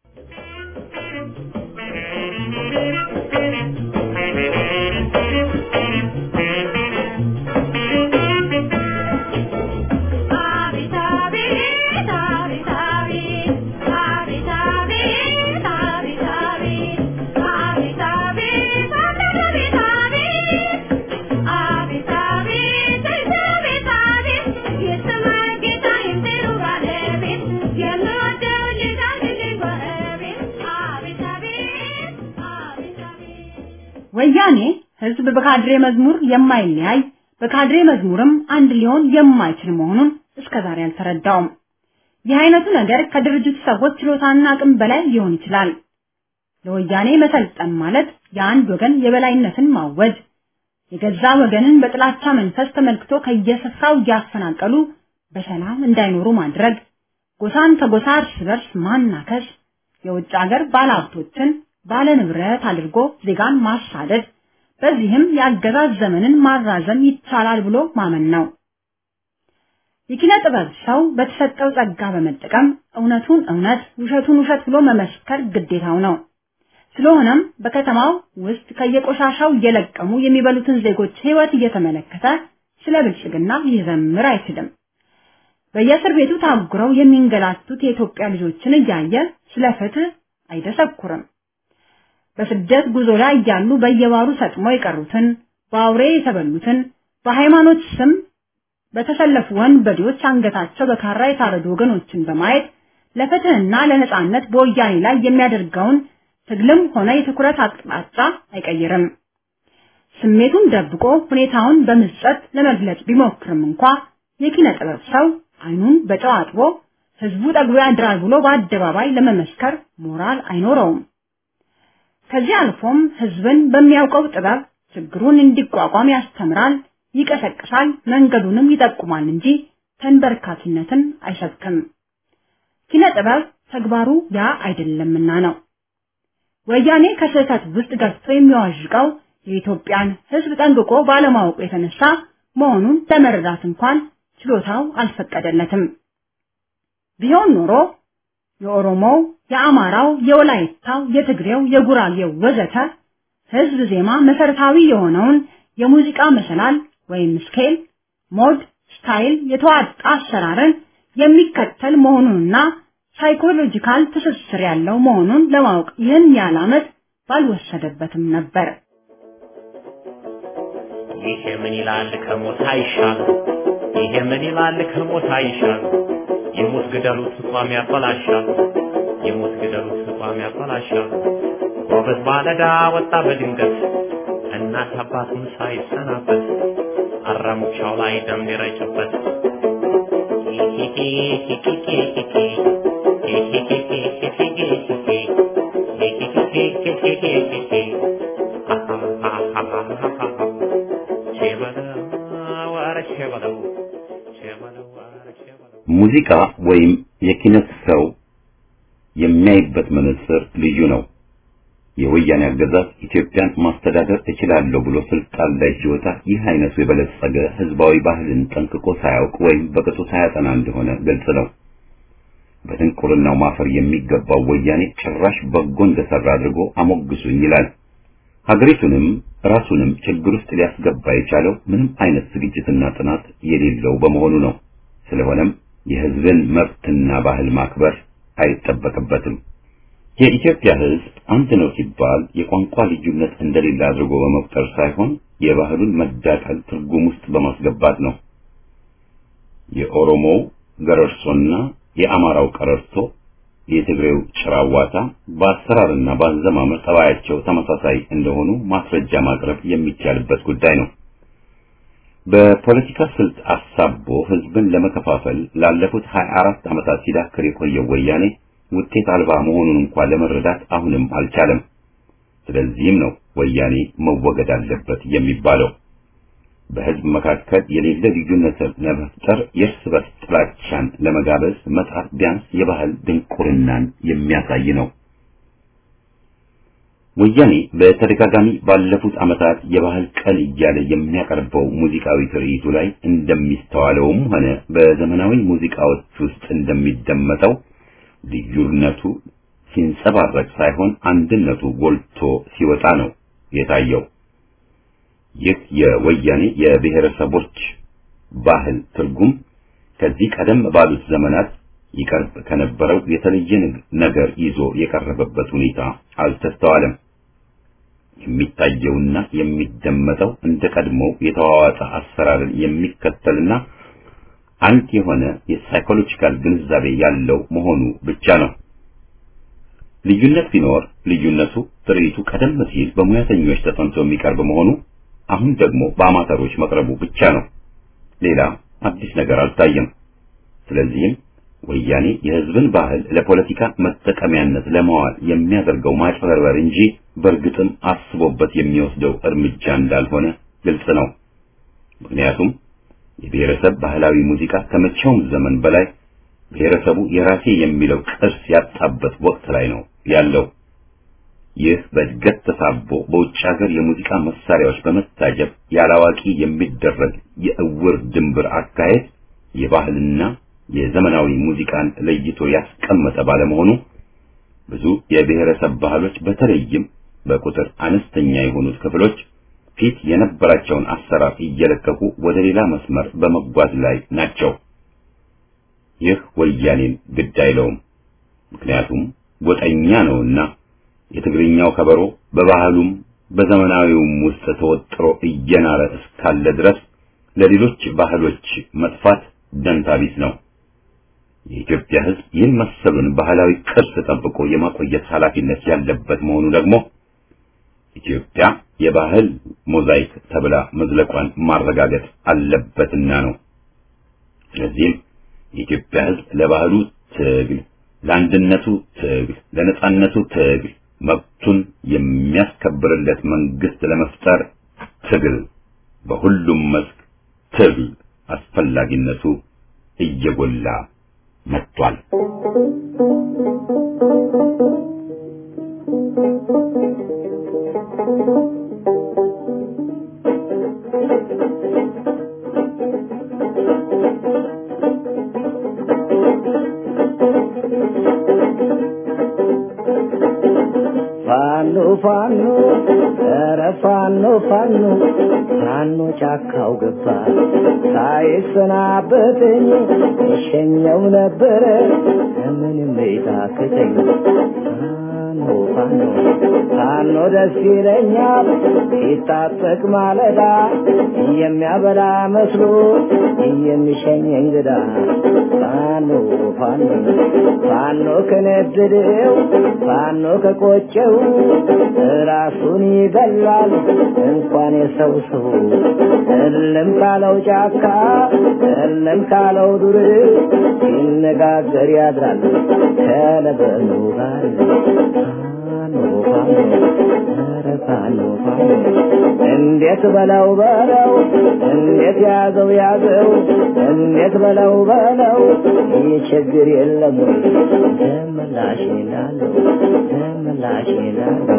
ወያኔ ህዝብ በካድሬ መዝሙር የማይለያይ በካድሬ መዝሙርም አንድ ሊሆን የማይችል መሆኑን እስከዛሬ አልተረዳውም። ይህ አይነቱ ነገር ከድርጅቱ ሰዎች ችሎታና አቅም በላይ ሊሆን ይችላል። ለወያኔ መሰልጠን ማለት የአንድ ወገን የበላይነትን ማወጅ፣ የገዛ ወገንን በጥላቻ መንፈስ ተመልክቶ ከየስፍራው እያፈናቀሉ በሰላም እንዳይኖሩ ማድረግ፣ ጎሳን ከጎሳ እርስ በርስ ማናከስ፣ የውጭ ሀገር ባለሀብቶችን ባለ ንብረት አድርጎ ዜጋን ማሳደድ፣ በዚህም የአገዛዝ ዘመንን ማራዘም ይቻላል ብሎ ማመን ነው። የኪነ ጥበብ ሰው በተሰጠው ጸጋ በመጠቀም እውነቱን እውነት ውሸቱን ውሸት ብሎ መመስከር ግዴታው ነው። ስለሆነም በከተማው ውስጥ ከየቆሻሻው እየለቀሙ የሚበሉትን ዜጎች ሕይወት እየተመለከተ ስለ ብልጽግና ሊዘምር አይችልም። በየእስር ቤቱ ታጉረው የሚንገላቱት የኢትዮጵያ ልጆችን እያየ ስለ ፍትህ አይደሰኩርም። በስደት ጉዞ ላይ እያሉ በየባሩ ሰጥሞ የቀሩትን፣ በአውሬ የተበሉትን፣ በሃይማኖት ስም በተሰለፉ ወንበዴዎች አንገታቸው በካራ የታረዱ ወገኖችን በማየት ለፍትህና ለነጻነት በወያኔ ላይ የሚያደርገውን ትግልም ሆነ የትኩረት አቅጣጫ አይቀይርም። ስሜቱን ደብቆ ሁኔታውን በምጸት ለመግለጽ ቢሞክርም እንኳ የኪነ ጥበብ ሰው አይኑን በጨው አጥቦ ህዝቡ ጠግቦ ያድራል ብሎ በአደባባይ ለመመስከር ሞራል አይኖረውም። ከዚህ አልፎም ህዝብን በሚያውቀው ጥበብ ችግሩን እንዲቋቋም ያስተምራል፣ ይቀሰቅሳል፣ መንገዱንም ይጠቁማል እንጂ ተንበርካኪነትን አይሰብክም። ኪነ ጥበብ ተግባሩ ያ አይደለምና ነው። ወያኔ ከስህተት ውስጥ ገብቶ የሚዋዥቀው የኢትዮጵያን ህዝብ ጠንቅቆ ባለማወቁ የተነሳ መሆኑን ለመረዳት እንኳን ችሎታው አልፈቀደለትም። ቢሆን ኖሮ የኦሮሞው፣ የአማራው፣ የወላይታው፣ የትግሬው፣ የጉራጌው ወዘተ ህዝብ ዜማ መሰረታዊ የሆነውን የሙዚቃ መሰላል ወይም ስኬል፣ ሞድ፣ ስታይል የተዋጣ አሰራርን የሚከተል መሆኑንና ሳይኮሎጂካል ትስስር ያለው መሆኑን ለማወቅ ይህን ያህል ዓመት ባልወሰደበትም ነበር። ይሄ ምን ይላል ከሞት አይሻል፣ ይሄ ምን ይላል ከሞት አይሻል፣ የሞት ግደሉት ቋም ያበላሻል፣ የሞት ግደሉት ቋም ያበላሻል። ጎበዝ ባለዳ ወጣ በድንገት እናት አባቱን ሳይሰናበት አራሙቻው ላይ ደም ሊረጭበት ሙዚቃ ወይም የኪነት ሰው የሚያይበት መነጽር ልዩ ነው። የወያኔ አገዛዝ ኢትዮጵያን ማስተዳደር እችላለሁ ብሎ ስልጣን ላይ ሲወጣ ይህ አይነቱ የበለጸገ ህዝባዊ ባህልን ጠንቅቆ ሳያውቅ ወይም በቅጡ ሳያጠና እንደሆነ ግልጽ ነው። በድንቁርናው ማፈር የሚገባው ወያኔ ጭራሽ በጎ እንደሰራ አድርጎ አሞግሱኝ ይላል። ሀገሪቱንም ራሱንም ችግር ውስጥ ሊያስገባ የቻለው ምንም አይነት ዝግጅትና ጥናት የሌለው በመሆኑ ነው። ስለሆነም የህዝብን መብትና ባህል ማክበር አይጠበቅበትም። የኢትዮጵያ ህዝብ አንድ ነው ሲባል የቋንቋ ልዩነት እንደሌለ አድርጎ በመቁጠር ሳይሆን የባህሉን መዳቀል ትርጉም ውስጥ በማስገባት ነው። የኦሮሞው ገረርሶና የአማራው ቀረርቶ፣ የትግሬው ጭራዋታ በአሰራርና በአዘማመር ጠባያቸው ተመሳሳይ እንደሆኑ ማስረጃ ማቅረብ የሚቻልበት ጉዳይ ነው። በፖለቲካ ስልት አሳቦ ህዝብን ለመከፋፈል ላለፉት 24 ዓመታት ሲዳክር የቆየው ወያኔ ውጤት አልባ መሆኑን እንኳን ለመረዳት አሁንም አልቻለም። ስለዚህም ነው ወያኔ መወገድ አለበት የሚባለው። በህዝብ መካከል የሌለ ልዩነትን ለመፍጠር የእርስ በርስ ጥላቻን ለመጋበዝ መጣር ቢያንስ የባህል ድንቁርናን የሚያሳይ ነው። ወያኔ በተደጋጋሚ ባለፉት ዓመታት የባህል ቀን እያለ የሚያቀርበው ሙዚቃዊ ትርኢቱ ላይ እንደሚስተዋለውም ሆነ በዘመናዊ ሙዚቃዎች ውስጥ እንደሚደመጠው ልዩነቱ ሲንጸባረቅ ሳይሆን አንድነቱ ጎልቶ ሲወጣ ነው የታየው። ይህ የወያኔ የብሔረሰቦች ባህል ትርጉም ከዚህ ቀደም ባሉት ዘመናት ይቀርብ ከነበረው የተለየ ነገር ይዞ የቀረበበት ሁኔታ አልተስተዋለም። የሚታየውና የሚደመጠው እንደ ቀድሞው የተዋዋጠ አሰራርን የሚከተልና አንድ የሆነ የሳይኮሎጂካል ግንዛቤ ያለው መሆኑ ብቻ ነው። ልዩነት ቢኖር ልዩነቱ ትርኢቱ ቀደም ሲል በሙያተኞች ተጠንቶ የሚቀርብ መሆኑ አሁን ደግሞ በአማተሮች መቅረቡ ብቻ ነው። ሌላ አዲስ ነገር አልታየም። ስለዚህም ወያኔ የሕዝብን ባህል ለፖለቲካ መጠቀሚያነት ለማዋል የሚያደርገው ማጭበርበር እንጂ በእርግጥም አስቦበት የሚወስደው እርምጃ እንዳልሆነ ግልጽ ነው። ምክንያቱም የብሔረሰብ ባህላዊ ሙዚቃ ከመቼውም ዘመን በላይ ብሔረሰቡ የራሴ የሚለው ቅርስ ያጣበት ወቅት ላይ ነው ያለው። ይህ በእድገት ተሳቦ በውጭ ሀገር የሙዚቃ መሳሪያዎች በመታጀብ ያላዋቂ የሚደረግ የእውር ድንብር አካሄድ የባህልና የዘመናዊ ሙዚቃን ለይቶ ያስቀመጠ ባለመሆኑ ብዙ የብሔረሰብ ባህሎች በተለይም በቁጥር አነስተኛ የሆኑት ክፍሎች ፊት የነበራቸውን አሰራር እየለቀቁ ወደ ሌላ መስመር በመጓዝ ላይ ናቸው። ይህ ወያኔን ግድ አይለውም። ምክንያቱም ጎጠኛ ነውና የትግርኛው ከበሮ በባህሉም በዘመናዊውም ውስጥ ተወጥሮ እየናረ እስካለ ድረስ ለሌሎች ባህሎች መጥፋት ደንታቢስ ነው። የኢትዮጵያ ሕዝብ ይህን መሰሉን ባህላዊ ቅርስ ጠብቆ የማቆየት ኃላፊነት ያለበት መሆኑ ደግሞ ኢትዮጵያ የባህል ሞዛይክ ተብላ መዝለቋን ማረጋገጥ አለበትና ነው። ስለዚህም የኢትዮጵያ ሕዝብ ለባህሉ ትግል፣ ለአንድነቱ ትግል፣ ለነጻነቱ ትግል መብቱን የሚያስከብርለት መንግስት ለመፍጠር ትግል፣ በሁሉም መስክ ትግል አስፈላጊነቱ እየጎላ መጥቷል። ፋኖ ፋኖ ኧረ ፋኖ ፋኖ ፋኖ ጫካው ገባ ሳይሰናበተኝ እሸኘው ነበረ ከምንም ቤታክተኝ ፋኖ ፋኖ ፋኖ ደስ ይለኛል ሲታጠቅ ማለዳ የሚያበላ መስሎ የሚሸኝ እንግዳ ፋኖ ፋኖ ፋኖ ከነደደው ፋኖ ከቆጨው ራሱን ይገላል እንኳን የሰው ሰው እልም ካለው ጫካ እልም ካለው ዱር ሲነጋገር ያድራል ከለበኑ ጋር ፋኖ ፋኖ ኧረ ፋኖ ፋኖ እንዴት በለው በለው እንዴት ያዘው ያዘው እንዴት በለው በለው ይህ ችግር የለም ወይ ደምላሽ ላለው ደምላሽ ላለው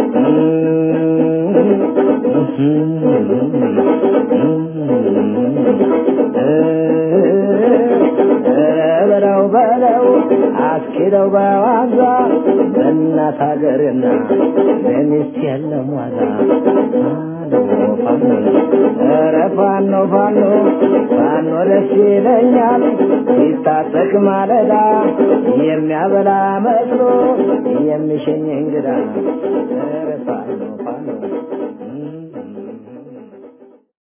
በለው በለው አስኪደው በዋዛ በእናት ሀገርና በሚስት የለም ዋዛ ፋኖ ኧረ ፋኖ ፋኖ ፋኖ ደስ ይለኛል ሲታጠቅ ማለዳ የሚያበላ መስሎ የሚሸኝ እንግዳ ኧረ ፋኖ ፋኖ